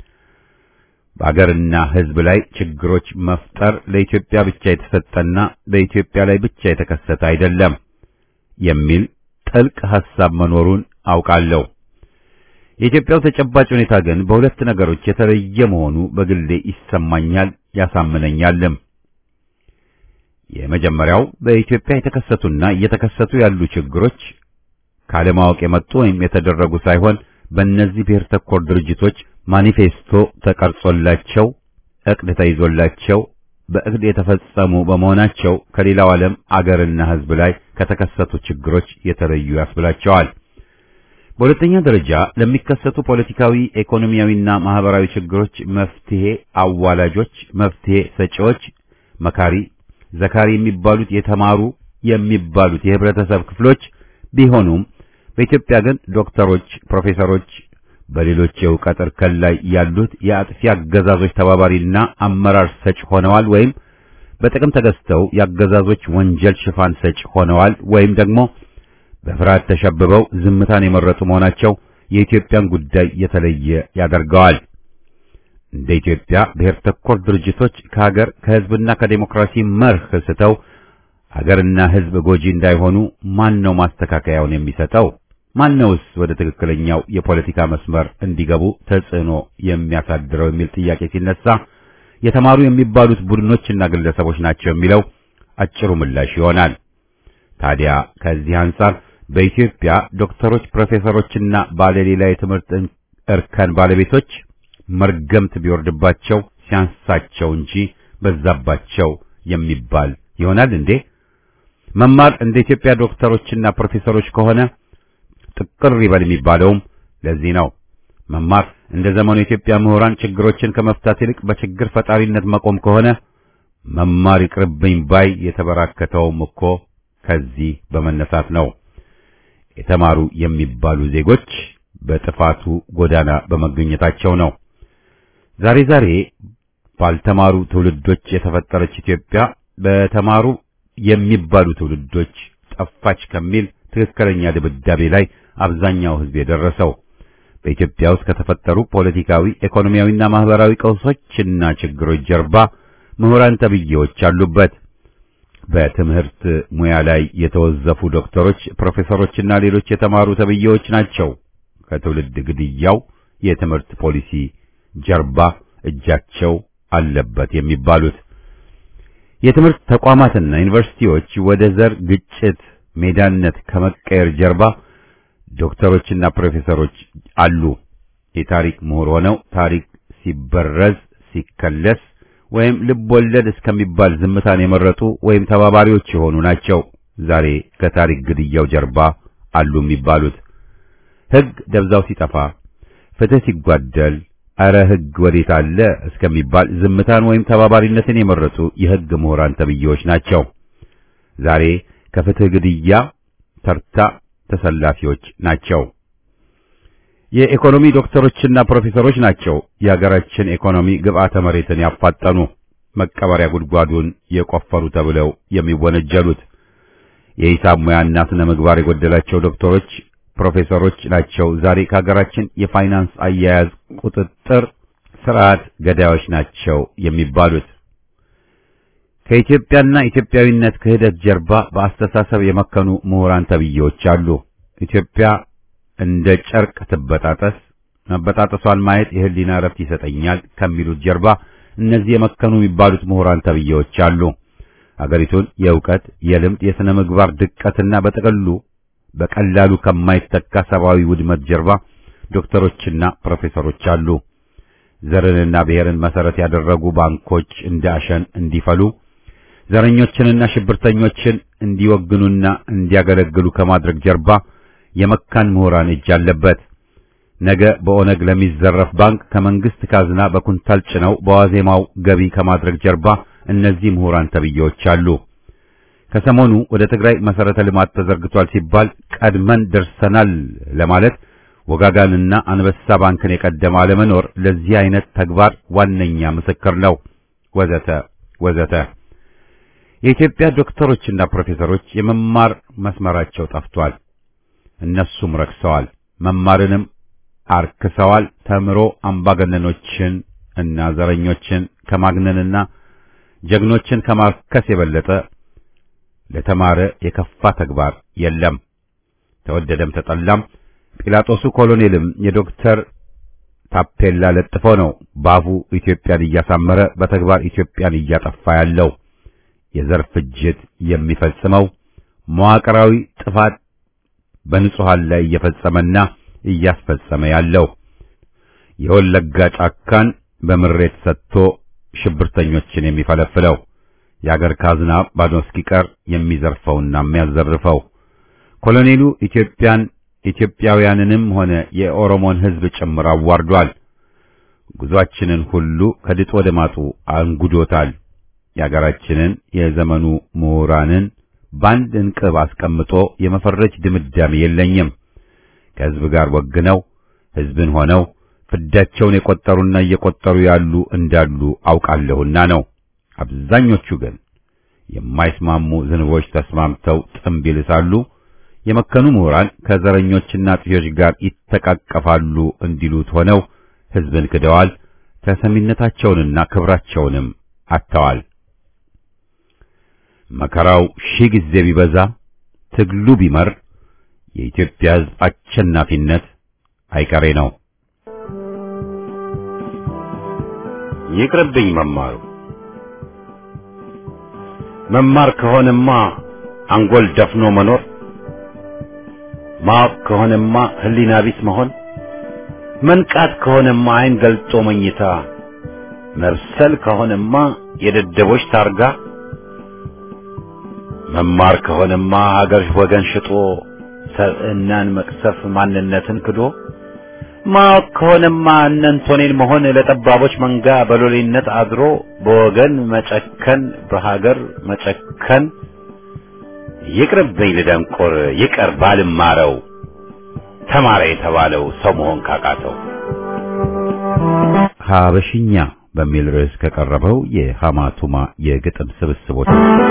በአገርና ሕዝብ ላይ ችግሮች መፍጠር ለኢትዮጵያ ብቻ የተሰጠና በኢትዮጵያ ላይ ብቻ የተከሰተ አይደለም የሚል ጥልቅ ሐሳብ መኖሩን አውቃለሁ። የኢትዮጵያው ተጨባጭ ሁኔታ ግን በሁለት ነገሮች የተለየ መሆኑ በግሌ ይሰማኛል፣ ያሳምነኛልም። የመጀመሪያው በኢትዮጵያ የተከሰቱና እየተከሰቱ ያሉ ችግሮች ካለማወቅ የመጡ ወይም የተደረጉ ሳይሆን በእነዚህ ብሔር ተኮር ድርጅቶች ማኒፌስቶ ተቀርጾላቸው ዕቅድ ተይዞላቸው በዕቅድ የተፈጸሙ በመሆናቸው ከሌላው ዓለም አገርና ሕዝብ ላይ ከተከሰቱ ችግሮች የተለዩ ያስብላቸዋል። በሁለተኛ ደረጃ ለሚከሰቱ ፖለቲካዊ፣ ኢኮኖሚያዊና ማህበራዊ ችግሮች መፍትሄ አዋላጆች፣ መፍትሄ ሰጪዎች፣ መካሪ፣ ዘካሪ የሚባሉት የተማሩ የሚባሉት የህብረተሰብ ክፍሎች ቢሆኑም በኢትዮጵያ ግን ዶክተሮች፣ ፕሮፌሰሮች በሌሎች የእውቀት እርከን ላይ ያሉት የአጥፊ አገዛዞች ተባባሪና አመራር ሰጭ ሆነዋል ወይም በጥቅም ተገዝተው የአገዛዞች ወንጀል ሽፋን ሰጭ ሆነዋል ወይም ደግሞ በፍርሃት ተሸብበው ዝምታን የመረጡ መሆናቸው የኢትዮጵያን ጉዳይ የተለየ ያደርገዋል። እንደ ኢትዮጵያ ብሔር ተኮር ድርጅቶች ከሀገር ከህዝብና ከዴሞክራሲ መርህ ስተው ሀገርና ህዝብ ጎጂ እንዳይሆኑ ማን ነው ማስተካከያውን የሚሰጠው? ማነውስ ወደ ትክክለኛው የፖለቲካ መስመር እንዲገቡ ተጽዕኖ የሚያሳድረው የሚል ጥያቄ ሲነሳ የተማሩ የሚባሉት ቡድኖችና ግለሰቦች ናቸው የሚለው አጭሩ ምላሽ ይሆናል። ታዲያ ከዚህ አንጻር በኢትዮጵያ ዶክተሮች፣ ፕሮፌሰሮችና ባለሌላ የትምህርት እርከን ባለቤቶች መርገምት ቢወርድባቸው ሲያንሳቸው እንጂ በዛባቸው የሚባል ይሆናል እንዴ? መማር እንደ ኢትዮጵያ ዶክተሮችና ፕሮፌሰሮች ከሆነ ጥቅር ይበል የሚባለውም ለዚህ ነው። መማር እንደ ዘመኑ የኢትዮጵያ ምሁራን ችግሮችን ከመፍታት ይልቅ በችግር ፈጣሪነት መቆም ከሆነ መማር ይቅርብኝ ባይ የተበራከተውም እኮ ከዚህ በመነሳት ነው። የተማሩ የሚባሉ ዜጎች በጥፋቱ ጎዳና በመገኘታቸው ነው። ዛሬ ዛሬ ባልተማሩ ትውልዶች የተፈጠረች ኢትዮጵያ በተማሩ የሚባሉ ትውልዶች ጠፋች ከሚል ትክክለኛ ድብዳቤ ላይ አብዛኛው ሕዝብ የደረሰው በኢትዮጵያ ውስጥ ከተፈጠሩ ፖለቲካዊ፣ ኢኮኖሚያዊና ማህበራዊ ቀውሶችና ችግሮች ጀርባ ምሁራን ተብዬዎች አሉበት። በትምህርት ሙያ ላይ የተወዘፉ ዶክተሮች፣ ፕሮፌሰሮችና ሌሎች የተማሩ ተብዬዎች ናቸው ከትውልድ ግድያው የትምህርት ፖሊሲ ጀርባ እጃቸው አለበት የሚባሉት። የትምህርት ተቋማትና ዩኒቨርሲቲዎች ወደ ዘር ግጭት ሜዳነት ከመቀየር ጀርባ ዶክተሮችና ፕሮፌሰሮች አሉ። የታሪክ ምሁር ሆነው ታሪክ ሲበረዝ ሲከለስ ወይም ልብ ወለድ እስከሚባል ዝምታን የመረጡ ወይም ተባባሪዎች የሆኑ ናቸው ዛሬ ከታሪክ ግድያው ጀርባ አሉ የሚባሉት። ሕግ ደብዛው ሲጠፋ፣ ፍትህ ሲጓደል፣ አረ ሕግ ወዴት አለ እስከሚባል ዝምታን ወይም ተባባሪነትን የመረጡ የሕግ ምሁራን ተብዬዎች ናቸው ዛሬ ከፍትህ ግድያ ተርታ ተሰላፊዎች ናቸው። የኢኮኖሚ ዶክተሮችና ፕሮፌሰሮች ናቸው የሀገራችን ኢኮኖሚ ግብዓተ መሬትን ያፋጠኑ መቀበሪያ ጉድጓዱን የቆፈሩ ተብለው የሚወነጀሉት። የሂሳብ ሙያና ስነ ምግባር የጎደላቸው ዶክተሮች፣ ፕሮፌሰሮች ናቸው ዛሬ ከሀገራችን የፋይናንስ አያያዝ ቁጥጥር ስርዓት ገዳዮች ናቸው የሚባሉት። ከኢትዮጵያና ኢትዮጵያዊነት ክህደት ጀርባ በአስተሳሰብ የመከኑ ምሁራን ተብዬዎች አሉ። ኢትዮጵያ እንደ ጨርቅ ትበጣጠስ፣ መበጣጠሷን ማየት የህሊና እረፍት ይሰጠኛል ከሚሉት ጀርባ እነዚህ የመከኑ የሚባሉት ምሁራን ተብዬዎች አሉ። አገሪቱን የእውቀት፣ የልምድ፣ የሥነ ምግባር ድቀትና በጥቅሉ በቀላሉ ከማይተካ ሰብአዊ ውድመት ጀርባ ዶክተሮችና ፕሮፌሰሮች አሉ። ዘርንና ብሔርን መሰረት ያደረጉ ባንኮች እንደ አሸን እንዲፈሉ ዘረኞችንና ሽብርተኞችን እንዲወግኑና እንዲያገለግሉ ከማድረግ ጀርባ የመካን ምሁራን እጅ አለበት። ነገ በኦነግ ለሚዘረፍ ባንክ ከመንግስት ካዝና በኩንታል ጭነው በዋዜማው ገቢ ከማድረግ ጀርባ እነዚህ ምሁራን ተብዬዎች አሉ። ከሰሞኑ ወደ ትግራይ መሰረተ ልማት ተዘርግቷል ሲባል ቀድመን ደርሰናል ለማለት ወጋጋንና አንበሳ ባንክን የቀደመ አለመኖር ለዚህ አይነት ተግባር ዋነኛ ምስክር ነው። ወዘተ ወዘተ። የኢትዮጵያ ዶክተሮችና ፕሮፌሰሮች የመማር መስመራቸው ጠፍቷል። እነሱም ረክሰዋል፣ መማርንም አርክሰዋል። ተምሮ አምባገነኖችን እና ዘረኞችን ከማግነንና ጀግኖችን ከማርከስ የበለጠ ለተማረ የከፋ ተግባር የለም። ተወደደም ተጠላም ጲላጦሱ ኮሎኔልም የዶክተር ታፔላ ለጥፎ ነው ባፉ ኢትዮጵያን እያሳመረ በተግባር ኢትዮጵያን እያጠፋ ያለው። የዘር ፍጅት የሚፈጽመው መዋቅራዊ ጥፋት በንጹሃን ላይ እየፈጸመና እያስፈጸመ ያለው የወለጋ ጫካን በምሬት ሰጥቶ ሽብርተኞችን የሚፈለፍለው የአገር ካዝና ባዶ እስኪቀር የሚዘርፈውና የሚያዘርፈው ኮሎኔሉ ኢትዮጵያን ኢትዮጵያውያንንም ሆነ የኦሮሞን ሕዝብ ጭምር አዋርዷል። ጉዟችንን ሁሉ ከድጥ ወደ ማጡ አንጉዶታል። የአገራችንን የዘመኑ ምሁራንን በአንድ እንቅብ አስቀምጦ የመፈረጅ ድምዳሜ የለኝም። ከሕዝብ ጋር ወግነው ሕዝብን ሆነው ፍዳቸውን የቆጠሩና እየቆጠሩ ያሉ እንዳሉ አውቃለሁና ነው። አብዛኞቹ ግን የማይስማሙ ዝንቦች ተስማምተው ጥምብ ይልሳሉ። የመከኑ ምሁራን ከዘረኞችና ጥዮች ጋር ይተቃቀፋሉ እንዲሉት ሆነው ሕዝብን ክደዋል። ተሰሚነታቸውንና ክብራቸውንም አጥተዋል። መከራው ሺህ ጊዜ ቢበዛ ትግሉ ቢመር የኢትዮጵያ ሕዝብ አሸናፊነት አይቀሬ ነው። ይቅርብኝ መማሩ መማር ከሆነማ አንጎል ደፍኖ መኖር ማወቅ ከሆነማ ሕሊና ቢስ መሆን መንቃት ከሆነማ ዓይን ገልጦ መኝታ መብሰል ከሆነማ የደደቦች ታርጋ መማር ከሆነማ ሀገር ወገን ሽጦ ሰብዕናን መቅሰፍ ማንነትን ክዶ ማወቅ ከሆነማ እነንቶኔን መሆን ለጠባቦች መንጋ በሎሌነት አድሮ በወገን መጨከን በሀገር መጨከን ይቅርብኝ ልደንቆር ይቀር ባልማረው ተማረ የተባለው ሰው መሆን ካቃተው ሀበሽኛ በሚል ርዕስ ከቀረበው የሐማቱማ የግጥም ስብስቦች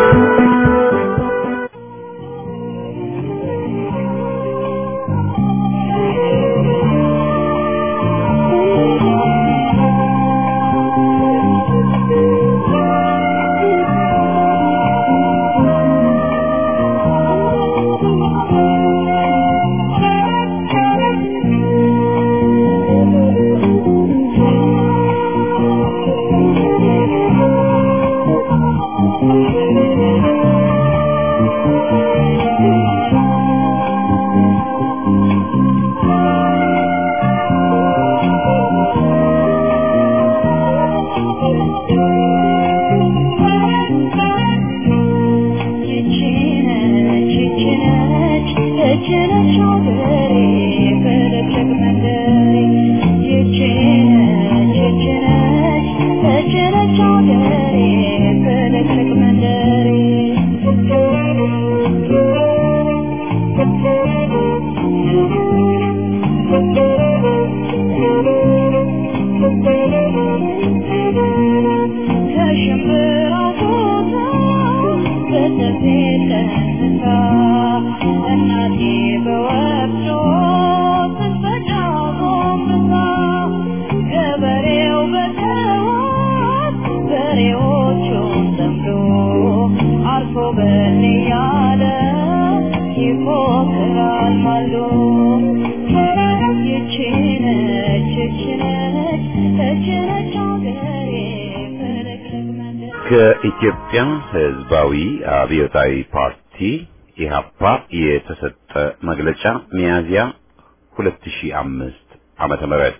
ከኢትዮጵያ ሕዝባዊ አብዮታዊ ፓርቲ ኢህአፓ የተሰጠ መግለጫ ሚያዝያ 2005 ዓመተ ምህረት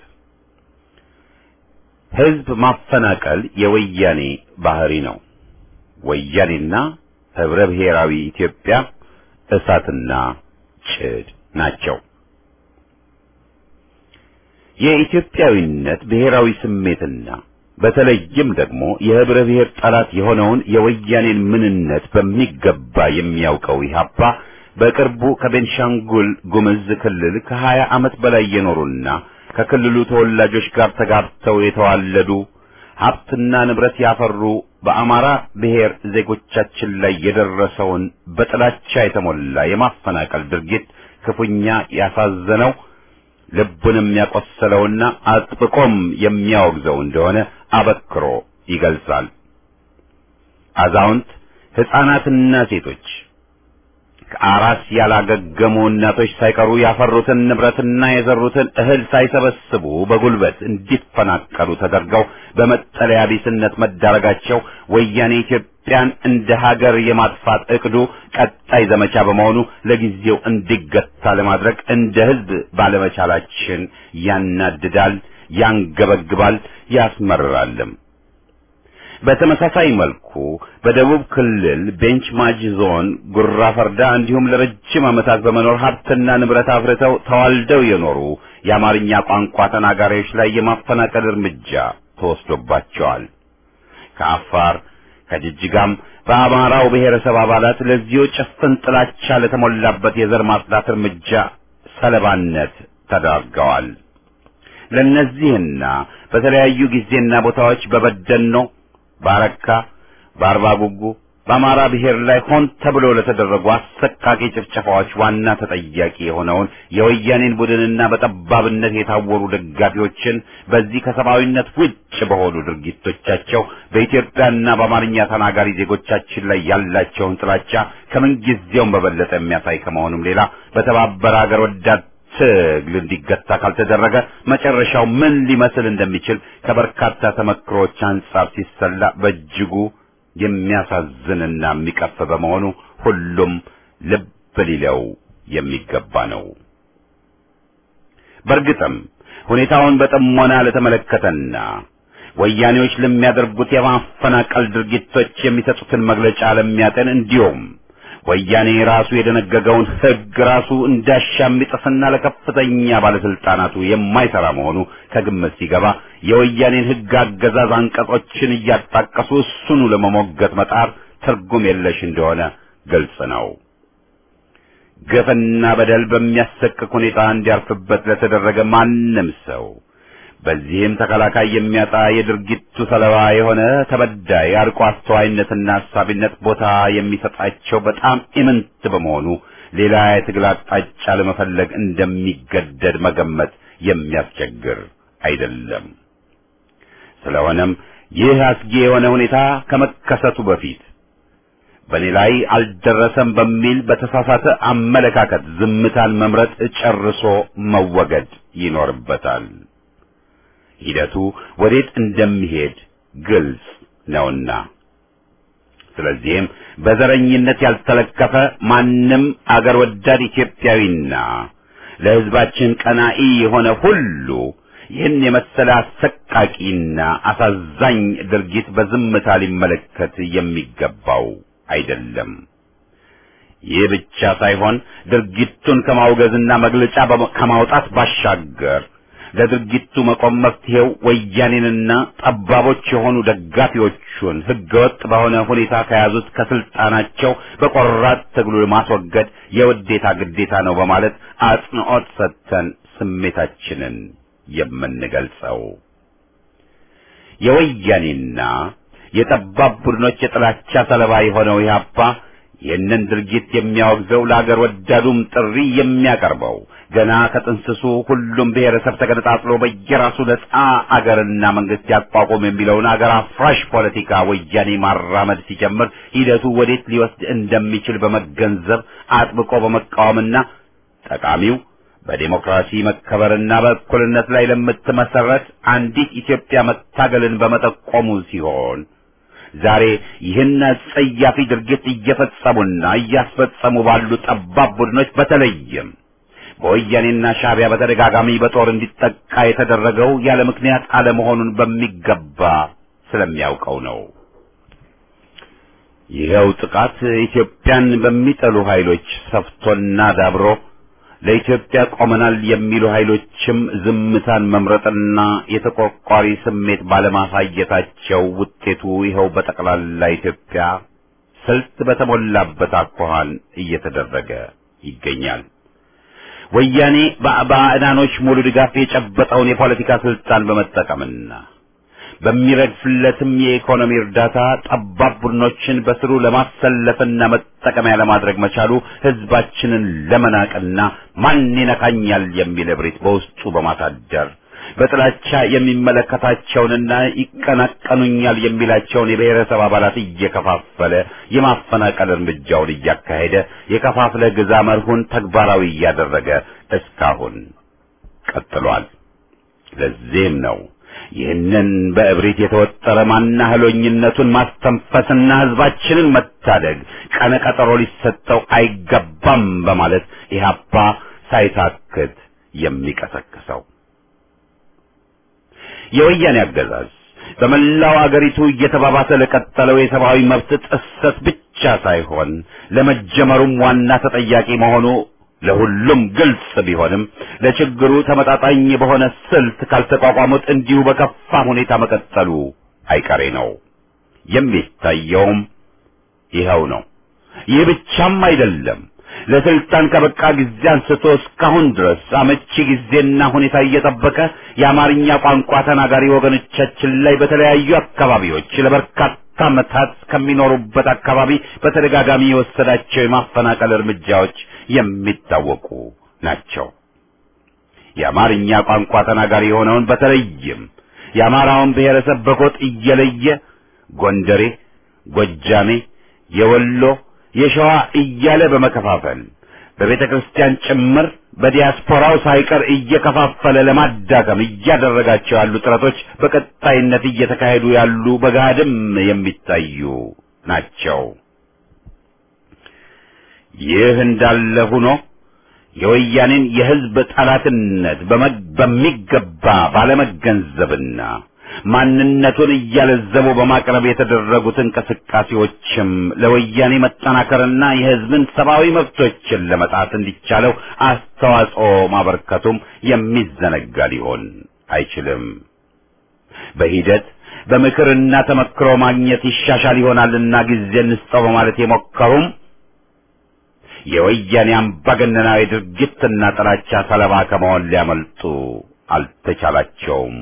ሕዝብ ማፈናቀል የወያኔ ባህሪ ነው። ወያኔና ህብረ ብሔራዊ ኢትዮጵያ እሳትና ጭድ ናቸው። የኢትዮጵያዊነት ብሔራዊ ስሜትና በተለይም ደግሞ የህብረ ብሔር ጠላት የሆነውን የወያኔን ምንነት በሚገባ የሚያውቀው ኢህአፓ በቅርቡ ከቤንሻንጉል ጉምዝ ክልል ከሀያ ዓመት በላይ የኖሩና ከክልሉ ተወላጆች ጋር ተጋብተው የተዋለዱ ሀብትና ንብረት ያፈሩ በአማራ ብሔር ዜጎቻችን ላይ የደረሰውን በጥላቻ የተሞላ የማፈናቀል ድርጊት ክፉኛ ያሳዘነው ልቡንም ያቆሰለውና አጥብቆም የሚያወግዘው እንደሆነ አበክሮ ይገልጻል። አዛውንት፣ ሕፃናትና ሴቶች ከአራስ ያላገገሙ እናቶች ሳይቀሩ ያፈሩትን ንብረትና የዘሩትን እህል ሳይሰበስቡ በጉልበት እንዲፈናቀሉ ተደርገው በመጠለያ ቢስነት መዳረጋቸው ወያኔ ኢትዮጵያን እንደ ሀገር የማጥፋት እቅዱ ቀጣይ ዘመቻ በመሆኑ ለጊዜው እንዲገታ ለማድረግ እንደ ሕዝብ ባለመቻላችን ያናድዳል፣ ያንገበግባል፣ ያስመርራልም። በተመሳሳይ መልኩ በደቡብ ክልል ቤንች ማጂ ዞን ጉራ ፈርዳ እንዲሁም ለረጅም ዓመታት በመኖር ሀብትና ንብረት አፍርተው ተዋልደው የኖሩ የአማርኛ ቋንቋ ተናጋሪዎች ላይ የማፈናቀል እርምጃ ተወስዶባቸዋል። ከአፋር ከጅጅጋም በአማራው ብሔረሰብ አባላት ለዚሁ ጭፍን ጥላቻ ለተሞላበት የዘር ማጽዳት እርምጃ ሰለባነት ተዳርገዋል። ለእነዚህና በተለያዩ ጊዜና ቦታዎች በበደኖ፣ በአረካ፣ በአርባ ጉጉ በአማራ ብሔር ላይ ሆን ተብሎ ለተደረጉ አሰቃቂ ጭፍጨፋዎች ዋና ተጠያቂ የሆነውን የወያኔን ቡድንና በጠባብነት የታወሩ ደጋፊዎችን በዚህ ከሰብአዊነት ውጭ በሆኑ ድርጊቶቻቸው በኢትዮጵያና በአማርኛ ተናጋሪ ዜጎቻችን ላይ ያላቸውን ጥላቻ ከምንጊዜውም በበለጠ የሚያሳይ ከመሆኑም ሌላ በተባበረ አገር ወዳድ ትግል እንዲገታ ካልተደረገ መጨረሻው ምን ሊመስል እንደሚችል ከበርካታ ተመክሮች አንጻር ሲሰላ በእጅጉ የሚያሳዝንና የሚቀፍ በመሆኑ ሁሉም ልብ ሊለው የሚገባ ነው። በእርግጥም ሁኔታውን በጥሞና ለተመለከተና ወያኔዎች ለሚያደርጉት የማፈናቀል ድርጊቶች የሚሰጡትን መግለጫ ለሚያጠን እንዲሁም ወያኔ ራሱ የደነገገውን ሕግ ራሱ እንዳሻ የሚጥስና ለከፍተኛ ባለስልጣናቱ የማይሰራ መሆኑ ከግምት ሲገባ የወያኔን ሕግ አገዛዝ አንቀጾችን እያጣቀሱ እሱኑ ለመሞገት መጣር ትርጉም የለሽ እንደሆነ ግልጽ ነው። ግፍና በደል በሚያሰቅቅ ሁኔታ እንዲያርፍበት ለተደረገ ማንም ሰው በዚህም ተከላካይ የሚያጣ የድርጊቱ ሰለባ የሆነ ተበዳይ አርቆ አስተዋይነትና አሳቢነት ቦታ የሚሰጣቸው በጣም ኢምንት በመሆኑ ሌላ የትግል አቅጣጫ ለመፈለግ እንደሚገደድ መገመት የሚያስቸግር አይደለም። ስለሆነም ይህ አስጊ የሆነ ሁኔታ ከመከሰቱ በፊት በእኔ ላይ አልደረሰም በሚል በተሳሳተ አመለካከት ዝምታን መምረጥ ጨርሶ መወገድ ይኖርበታል። ሂደቱ ወዴት እንደሚሄድ ግልጽ ነውና። ስለዚህም በዘረኝነት ያልተለከፈ ማንም አገር ወዳድ ኢትዮጵያዊና ለሕዝባችን ቀናኢ የሆነ ሁሉ ይህን የመሰለ አሰቃቂና አሳዛኝ ድርጊት በዝምታ ሊመለከት የሚገባው አይደለም። ይህ ብቻ ሳይሆን ድርጊቱን ከማውገዝና መግለጫ ከማውጣት ባሻገር ለድርጊቱ መቆም መፍትሄው ወያኔንና ጠባቦች የሆኑ ደጋፊዎቹን ህገወጥ በሆነ ሁኔታ ከያዙት ከስልጣናቸው በቆራጥ ትግሉ ማስወገድ የውዴታ ግዴታ ነው በማለት አጽንዖት ሰጥተን ስሜታችንን የምንገልጸው የወያኔና የጠባብ ቡድኖች የጥላቻ ሰለባ የሆነው ኢህአፓ ይህንን ድርጊት የሚያወግዘው ለአገር ወዳዱም ጥሪ የሚያቀርበው ገና ከጥንስሱ ሁሉም ብሔረሰብ ተገነጣጥሎ በየራሱ ነጻ አገርና መንግስት ያቋቁም የሚለውን አገር አፍራሽ ፖለቲካ ወያኔ ማራመድ ሲጀምር ሂደቱ ወዴት ሊወስድ እንደሚችል በመገንዘብ አጥብቆ በመቃወምና ጠቃሚው በዴሞክራሲ መከበርና በእኩልነት ላይ ለምትመሰረት አንዲት ኢትዮጵያ መታገልን በመጠቆሙ ሲሆን ዛሬ ይህን አጸያፊ ድርጊት እየፈጸሙና እያስፈጸሙ ባሉ ጠባብ ቡድኖች በተለይም በወያኔና ሻዕቢያ በተደጋጋሚ በጦር እንዲጠቃ የተደረገው ያለ ምክንያት አለመሆኑን በሚገባ ስለሚያውቀው ነው። ይኸው ጥቃት ኢትዮጵያን በሚጠሉ ኃይሎች ሰፍቶና ዳብሮ ለኢትዮጵያ ቆመናል የሚሉ ኃይሎችም ዝምታን መምረጥና የተቆርቋሪ ስሜት ባለማሳየታቸው ውጤቱ ይኸው በጠቅላላ ኢትዮጵያ ስልት በተሞላበት አኳኋን እየተደረገ ይገኛል። ወያኔ በባዕዳኖች ሙሉ ድጋፍ የጨበጠውን የፖለቲካ ስልጣን በመጠቀምና በሚረግፍለትም የኢኮኖሚ እርዳታ ጠባብ ቡድኖችን በስሩ ለማሰለፍና መጠቀሚያ ለማድረግ መቻሉ ሕዝባችንን ለመናቅና ማን ይነካኛል የሚል እብሪት በውስጡ በማሳደር በጥላቻ የሚመለከታቸውንና ይቀናቀኑኛል የሚላቸውን የብሔረሰብ አባላት እየከፋፈለ የማፈናቀል እርምጃውን እያካሄደ የከፋፍለ ግዛ መርሁን ተግባራዊ እያደረገ እስካሁን ቀጥሏል። ለዚህም ነው ይህንን በእብሪት የተወጠረ ማናህሎኝነቱን ማስተንፈስና ሕዝባችንን መታደግ ቀነ ቀጠሮ ሊሰጠው አይገባም በማለት ኢህአፓ ሳይታክት የሚቀሰቅሰው የወያኔ አገዛዝ በመላው አገሪቱ እየተባባሰ ለቀጠለው የሰብአዊ መብት ጥሰት ብቻ ሳይሆን ለመጀመሩም ዋና ተጠያቂ መሆኑ ለሁሉም ግልጽ ቢሆንም ለችግሩ ተመጣጣኝ በሆነ ስልት ካልተቋቋሙት እንዲሁ በከፋ ሁኔታ መቀጠሉ አይቀሬ ነው። የሚታየውም ይኸው ነው። ይህ ብቻም አይደለም። ለስልጣን ከበቃ ጊዜ አንስቶ እስካሁን ድረስ አመቺ ጊዜና ሁኔታ እየጠበቀ የአማርኛ ቋንቋ ተናጋሪ ወገኖቻችን ላይ በተለያዩ አካባቢዎች ለበርካታ ዓመታት ከሚኖሩበት አካባቢ በተደጋጋሚ የወሰዳቸው የማፈናቀል እርምጃዎች የሚታወቁ ናቸው። የአማርኛ ቋንቋ ተናጋሪ የሆነውን በተለይም የአማራውን ብሔረሰብ በጎጥ እየለየ ጎንደሬ፣ ጎጃሜ፣ የወሎ የሸዋ እያለ በመከፋፈል በቤተ ክርስቲያን ጭምር በዲያስፖራው ሳይቀር እየከፋፈለ ለማዳከም እያደረጋቸው ያሉ ጥረቶች በቀጣይነት እየተካሄዱ ያሉ በገሃድም የሚታዩ ናቸው። ይህ እንዳለ ሆኖ የወያኔን የሕዝብ ጠላትነት በሚገባ ባለመገንዘብና ማንነቱን እያለዘቡ በማቅረብ የተደረጉት እንቅስቃሴዎችም ለወያኔ መጠናከርና የሕዝብን ሰብአዊ መብቶችን ለመጣት እንዲቻለው አስተዋጽኦ ማበርከቱም የሚዘነጋ ሊሆን አይችልም። በሂደት በምክርና ተመክሮ ማግኘት ይሻሻል ይሆናልና ጊዜ እንስጠው በማለት የሞከሩም የወያኔ አምባገነናዊ ድርጊትና ጥላቻ ሰለባ ከመሆን ሊያመልጡ አልተቻላቸውም።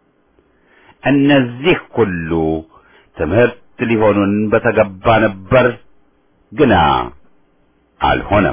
እነዚህ ሁሉ ትምህርት ሊሆኑን በተገባ ነበር፣ ግና አልሆነም።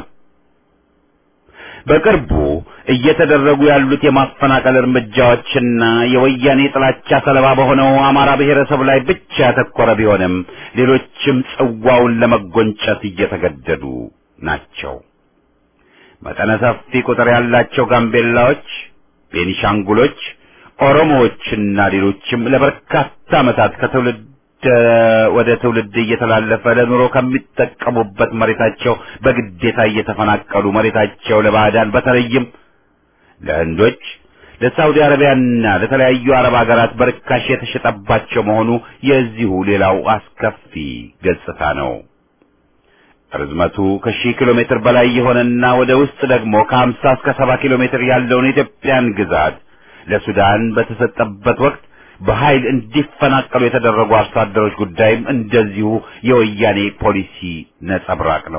በቅርቡ እየተደረጉ ያሉት የማፈናቀል እርምጃዎችና የወያኔ ጥላቻ ሰለባ በሆነው አማራ ብሔረሰብ ላይ ብቻ ያተኮረ ቢሆንም ሌሎችም ጽዋውን ለመጎንጨት እየተገደዱ ናቸው። መጠነ ሰፊ ቁጥር ያላቸው ጋምቤላዎች፣ ቤኒሻንጉሎች ኦሮሞዎችና ሌሎችም ለበርካታ ዓመታት ከትውልድ ወደ ትውልድ እየተላለፈ ለኑሮ ከሚጠቀሙበት መሬታቸው በግዴታ እየተፈናቀሉ መሬታቸው ለባዕዳን በተለይም ለህንዶች፣ ለሳውዲ አረቢያና ለተለያዩ አረብ ሀገራት በርካሽ የተሸጠባቸው መሆኑ የዚሁ ሌላው አስከፊ ገጽታ ነው። ርዝመቱ ከሺህ ኪሎ ሜትር በላይ የሆነና ወደ ውስጥ ደግሞ ከሀምሳ እስከ ሰባ ኪሎ ሜትር ያለውን የኢትዮጵያን ግዛት ለሱዳን በተሰጠበት ወቅት በኃይል እንዲፈናቀሉ የተደረጉ አርሶ አደሮች ጉዳይም እንደዚሁ የወያኔ ፖሊሲ ነጸብራቅ ነው።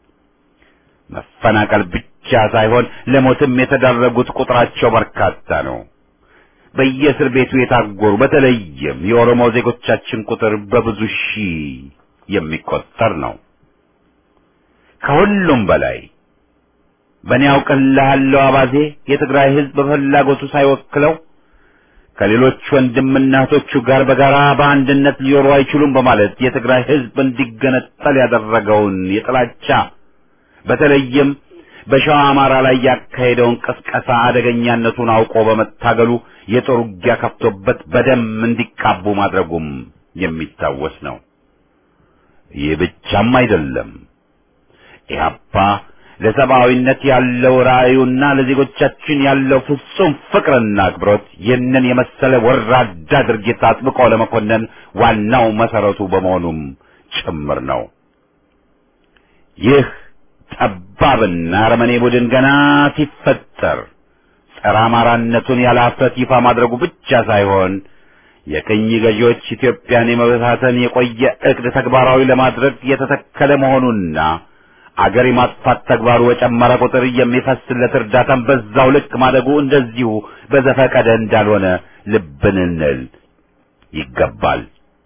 መፈናቀል ብቻ ሳይሆን ለሞትም የተዳረጉት ቁጥራቸው በርካታ ነው። በየእስር ቤቱ የታጎሩ በተለይም የኦሮሞ ዜጎቻችን ቁጥር በብዙ ሺህ የሚቆጠር ነው። ከሁሉም በላይ በእኔ አውቅልሃለሁ አባዜ የትግራይ ሕዝብ በፍላጎቱ ሳይወክለው ከሌሎች ወንድምና እህቶቹ ጋር በጋራ በአንድነት ሊኖሩ አይችሉም በማለት የትግራይ ሕዝብ እንዲገነጠል ያደረገውን የጥላቻ በተለይም በሸዋ አማራ ላይ ያካሄደውን ቅስቀሳ አደገኛነቱን አውቆ በመታገሉ የጦር ውጊያ ከፍቶበት በደም እንዲቃቡ ማድረጉም የሚታወስ ነው። ይህ ብቻም አይደለም። ኢህአፓ ለሰብአዊነት ያለው ራእዩና ለዜጎቻችን ያለው ፍጹም ፍቅርና አክብሮት ይህንን የመሰለ ወራዳ ድርጊት አጥብቆ ለመኮነን ዋናው መሰረቱ በመሆኑም ጭምር ነው። ይህ ጠባብና አረመኔ ቡድን ገና ሲፈጠር ጸረ አማራነቱን ያለ ኀፍረት ይፋ ማድረጉ ብቻ ሳይሆን የቅኝ ገዢዎች ኢትዮጵያን የመበታተን የቆየ ዕቅድ ተግባራዊ ለማድረግ የተተከለ መሆኑና አገር የማጥፋት ተግባሩ በጨመረ ቁጥር የሚፈስለት እርዳታን በዛው ልክ ማደጉ እንደዚሁ በዘፈቀደ እንዳልሆነ ልብ ልንል ይገባል።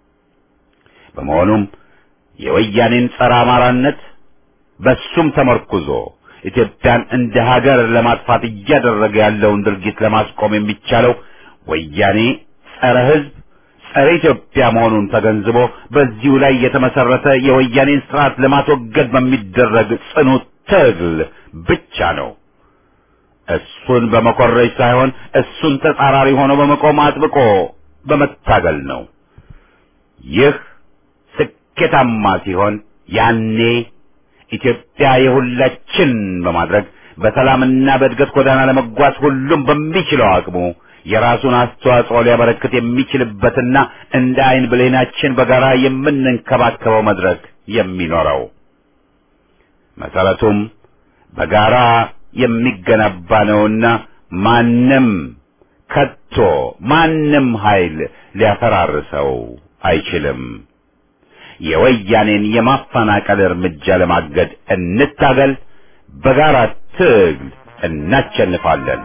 በመሆኑም የወያኔን ጸረ አማራነት በሱም ተመርኩዞ ኢትዮጵያን እንደ ሀገር ለማጥፋት እያደረገ ያለውን ድርጊት ለማስቆም የሚቻለው ወያኔ ጸረ ሕዝብ ጸረ ኢትዮጵያ መሆኑን ተገንዝቦ በዚሁ ላይ የተመሰረተ የወያኔን ስርዓት ለማስወገድ በሚደረግ ጽኑ ትግል ብቻ ነው። እሱን በመኮረጅ ሳይሆን እሱን ተጻራሪ ሆኖ በመቆም አጥብቆ በመታገል ነው። ይህ ስኬታማ ሲሆን ያኔ ኢትዮጵያ የሁላችን በማድረግ በሰላምና በእድገት ጎዳና ለመጓዝ ሁሉም በሚችለው አቅሙ የራሱን አስተዋጽኦ ሊያበረክት የሚችልበትና እንደ አይን ብሌናችን በጋራ የምንንከባከበው መድረክ የሚኖረው መሰረቱም በጋራ የሚገነባ ነውና ማንም ከቶ ማንም ኃይል ሊያፈራርሰው አይችልም። የወያኔን የማፈናቀል እርምጃ ለማገድ እንታገል። በጋራ ትግል እናሸንፋለን።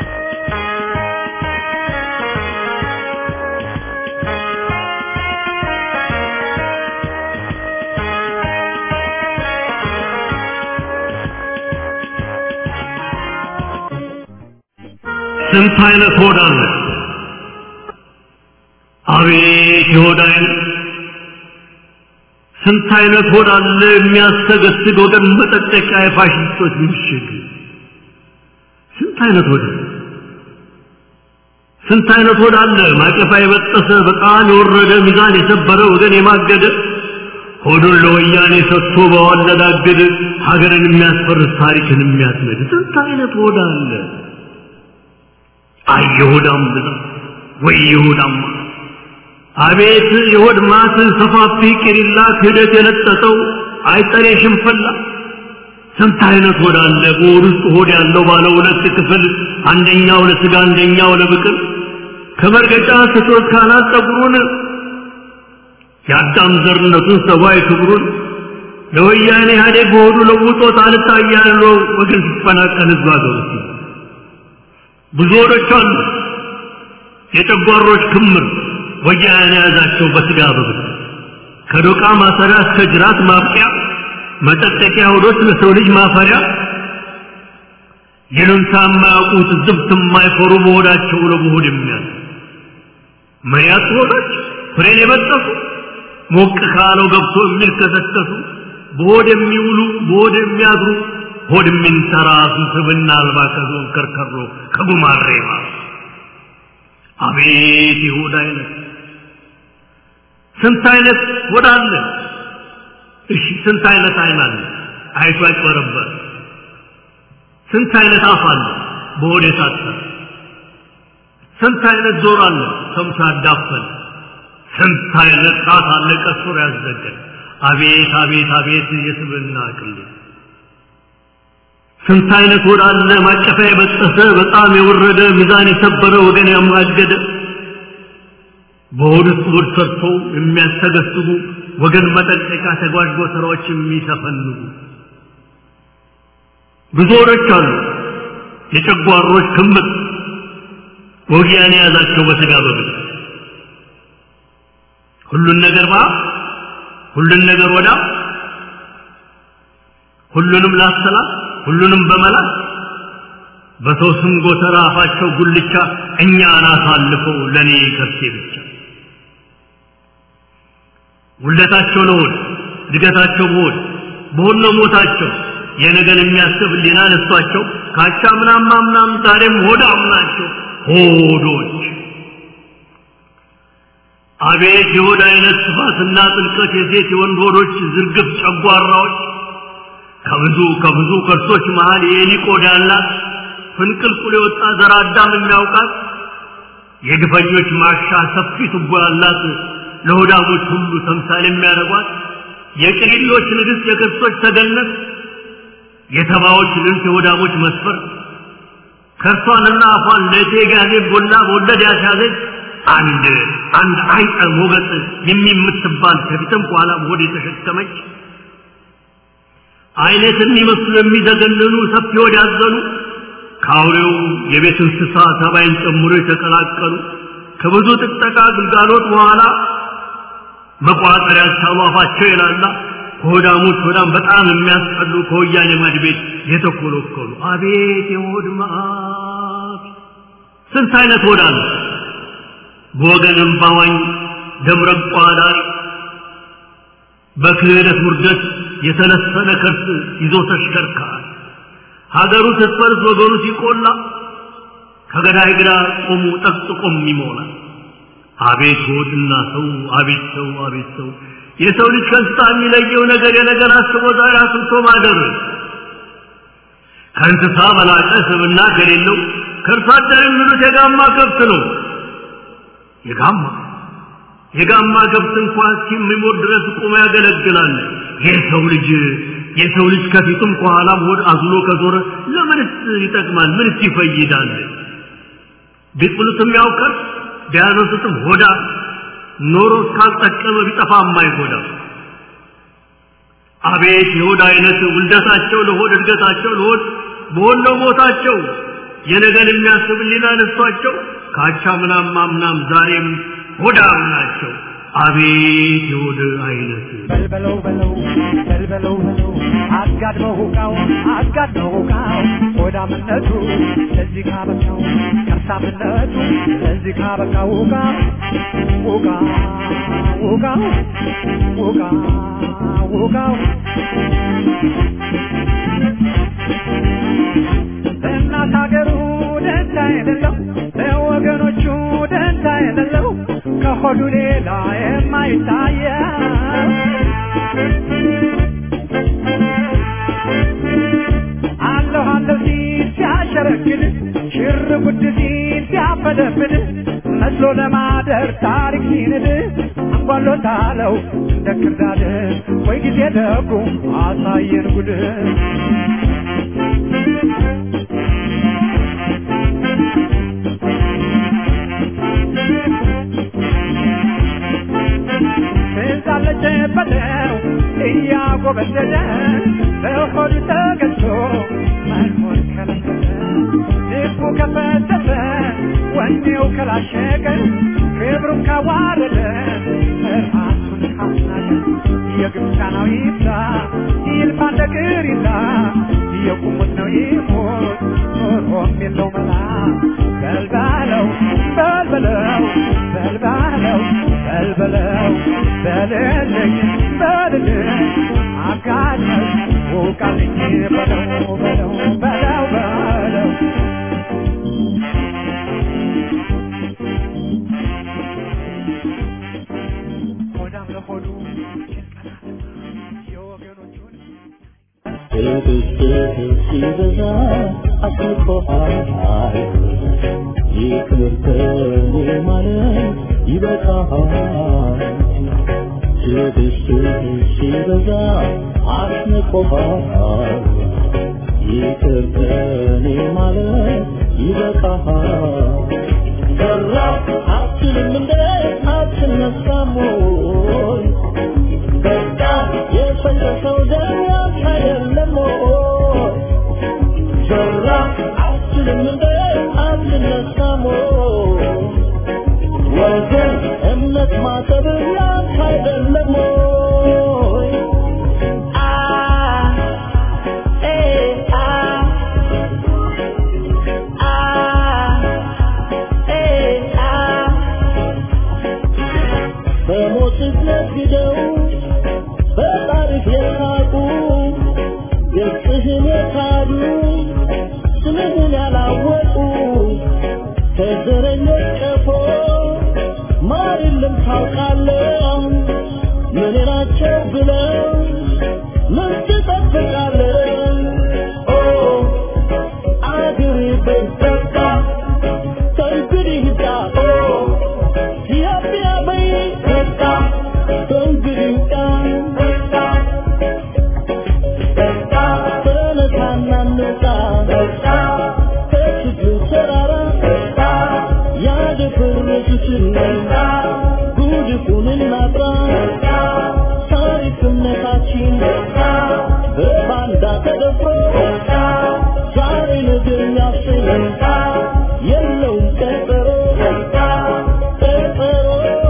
ስንት አይነት ሆድ አለ! አቤት የሆድ አይነት! ስንት አይነት ሆድ አለ የሚያሰገስግ ወገን መጠጠቂያ የፋሽስቶች ምሽግ! ስንት አይነት ሆድ አለ! ስንት አይነት ሆድ አለ ማቀፋ የበጠሰ በጣም የወረደ ሚዛን የሰበረ ወገን የማገደ ሆዱን ለወያኔ ሰጥቶ በዋለዳገድ ሀገርን የሚያስፈርስ ታሪክን የሚያስነድ ስንት አይነት ሆድ አለ! አይ የሆዳም ብዛት ወይ የሆዳም አቤት የሆድ ማት ሰፋፊ ቅሪላ ክህደት የለጠጠው አይጠሬ ሽንፈላ ስንት አይነት ሆድ አለ በሆድ ውስጥ ሆድ ያለው ባለ ሁለት ክፍል አንደኛው ለስጋ አንደኛው ለብቅል ከመርገጫ ስቶት ካናት ጠጉሩን የአዳም ዘርነቱን ሰብአዊ ክብሩን ለወያኔ ኢህአዴግ በሆዱ ለውጦት አልታያለው ወገን ሲፈናቀል ህዝብ አገሩ ብዙ ሆዶች አሉ የጨጓሮች ክምር ወያኔ የያዛቸው በስጋ በብት ከዶቃ ማሰሪያ እስከ ጅራት ማብቂያ መጠጠቂያ ሆዶች ለሰው ልጅ ማፈሪያ ይሉንታ የማያውቁት ዝብት የማይፈሩ በሆዳቸው ለመሆድ የሚያል መያት ሆዶች ፍሬን የበጠሱ ሞቅ ካለው ገብቶ የሚልከሰከሱ በሆድ የሚውሉ በሆድ የሚያድሩ ሆድ የሚንተራሱ ስብና አልባ ከዞን ከርከሮ ከጉማሬ ማስ አቤት የሆድ አይነት ስንት አይነት ሆድ አለ እሺ ስንት አይነት አይን አለ አይቶ አይጨበረበር ስንት አይነት አፍ አለ በሆድ የታጠረ ስንት አይነት ጆሮ አለ ሰምቶ ያዳፈን ስንት አይነት ጣት አለ ቀስሮ ያዘገን አቤት አቤት አቤት የስብና ቅሌት ስንት አይነት ሆድ አለ ማቀፊያ የበጠሰ በጣም የወረደ ሚዛን የሰበረ ወገን ያማገደ በሆድ ውስጥ ሆድ ሰርተው የሚያስተገስቡ ወገን መጠንቀቂያ ተጓዥ ስራዎች የሚሰፈንጉ ብዙ ሆዶች አሉ የጨጓሮች ክምር ወጊያን የያዛቸው በስጋ በብት ሁሉን ነገር ባ ሁሉን ነገር ወዳ ሁሉንም ላሰላት ሁሉንም በመላት በሰው ስም ጎተራ አፋቸው ጉልቻ እኛን አሳልፈው ለእኔ ከርሴ ብቻ ውለታቸው ለሆድ እድገታቸው በሆድ በሆድ ነው ሞታቸው የነገን የሚያስብ ሊና ነሷቸው ካቻ ምናም ምናም ዛሬም ሆዳም ናቸው ሆዶች አቤት የሆድ አይነት ስፋትና ጥልቀት የሴት የወንድ ሆዶች ዝርግፍ ጨጓራዎች ከብዙ ከብዙ ከርሶች መሃል የኤሊ ቆዳ ያላት ፍንቅልቁል የወጣ ዘር አዳም የሚያውቃት የግፈኞች ማሻ ሰፊ ቱቦ ያላት ለሆዳሞች ሁሉ ተምሳሌ የሚያደርጓት የቅሊሎች ንግሥት የክርስቶች ተገነት የተባዎች ልንት የሆዳሞች መስፈር ከርሷንና አፏን ለእቴ ጋዜ ቦላ በወለድ ያስያዘች አንድ አንድ አይጠ ሞገጥ የሚምትባል ከፊትም በኋላም ሆድ የተሸከመች አይነት የሚመስሉ የሚዘገንኑ ሰፊ ሆድ ያዘኑ ከአውሬው የቤት እንስሳ ተባይን ጨምሮ የተቀላቀሉ ከብዙ ጥጠቃ ግልጋሎት በኋላ መቋጠር ያልቻሉ አፋቸው የላላ ከሆዳሞች ሆዳም በጣም የሚያስጠሉ ከወያኔ ማድ ቤት የተኮለኮሉ አቤት የሆድ መዓት ስንት አይነት ሆድ አለ በወገንም ባዋኝ ደምረቋ ዳሪ በክህደት ውርደት የተለሰነ ከርስ ይዞ ተሽከርካሪ ሀገሩ ስትፈርስ ወገኑ ሲቆላ ከገዳይ ግራ ቆሙ ጠቅጥቆም ይሞላል አቤት ሆድና ሰው አቤት ሰው አቤት ሰው የሰው ልጅ ከእንስሳ የሚለየው ነገር የነገር አስቦ ዛሬ አስብቶ ማደር ከእንስሳ በላቀ ስብና ከሌለው ከእርሷ አደር የሚሉት የጋማ ከብት ነው። የጋማ የጋማ ከብት እንኳን እስኪሞት ድረስ ቆሞ ያገለግላል። የሰው ልጅ የሰው ልጅ ከፊቱም ከኋላም ሆድ አዝሎ ከዞረ ለምንስ ይጠቅማል? ምንስ ይፈይዳል? ቢጥሉትም ያውቀር ቢያነሱትም ሆዳ ኖሮ እስካልጠቀመ ቢጠፋ የማይጎዳ አቤት የሆድ አይነት ውልደታቸው ለሆድ እድገታቸው ለሆድ በሆነው ሞታቸው የነገን የሚያስብ ሊና ነሷቸው ካቻ ምናም ማምናም ዛሬም ሆዳም ናቸው። አቤት የሆድ አይነት በልበለው በለው በልበለው በለው አጋድመው ሁቃው አጋድመው ሁቃው ሆዳምነቱ ለዚህ ካበቃው ከርሳምነቱ ለዚህ ካበቃው ሁቃ ሁቃ ሁቃው ሁቃ ሁቃው ለእናት ሀገሩ ደንታ የሌለው ለወገኖቹ ደንታ የሌለው ከሆዱ ሌላ የማይታየው አለሁ አለሁ ሲል ሲያሸረግድ ሽር ጉድ ሲል ሲያፈደፍድ መስሎ ለማደር ታሪክ ሲንድ አንጓሎታለው እንደ ክርዳድ ወይ ጊዜ ደጉ አሳየን ጉድ ትዛለች በለው እያጎበደደ በሆዱ ተገዝቶ መኖር ከለከለ ልቡ ከፈተተ ወኔው ከላሸቀ ክብሩን ካዋረደ ራሱን ካስናቀ የግብፃናው ይብዛ ይልፋ እንደ ቅሪላ የቁሙት ነው ይሞት ኖሮም የለው መላ በልባለው በልበለው በልባለው በልበለው በልልኝ በልልኝ አጋድመው ውቃልኝ በለው በለው በለው በለው ሆዳም ለሆዱ የወገኖቹን ሲበዛ አስቆሃል ይቅር ከኔ ማለት ይበቃሃል ትዕግስትህ ሲበዛ አስንቆሃል ይቅር ከኔ ማለት ይበቃሃል ሰራ አትልም እንደ አትነሳም ወይ በቃ የፈሰሰው ደም ያንተ አይደለም ወይ? ዞራ አትልም እንደ አትነሳም ወይ? ወገን እምነት ማሰብ ያንተ አይደለም ወይ? አ ኤ አ አ ኤ አ በሞትህ ነግደው በታሪክ የሳቁ ገጽህን የካዱ ስምህን ያላወቁ ከዘረኞች ቀፎ ማር የለም ታውቃለህ ምን ናቸው ብለው ምን ትጠብቃለህ ኦ አገሬ በኢትዮጵያ ከእንግዲህ ሂዳ ኦ ኢትዮጵያ በኢትዮጵያ ከእንግዲህ ሂዳ ተነሳና እንውጣ ከችግሩ ተራራ ያደፈረሱትን ጉድፉን እናጥራ ታሪክነታችን በባንዳ ተደፍሮ ዛሬ ነገ የሚያስብ የለውም ቀጠሮ ቀጠሮ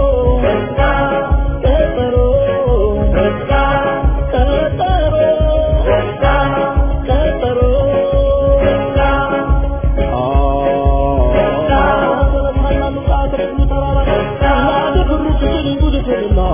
ቀጠሮ ቀጠሮ ቀጠሮ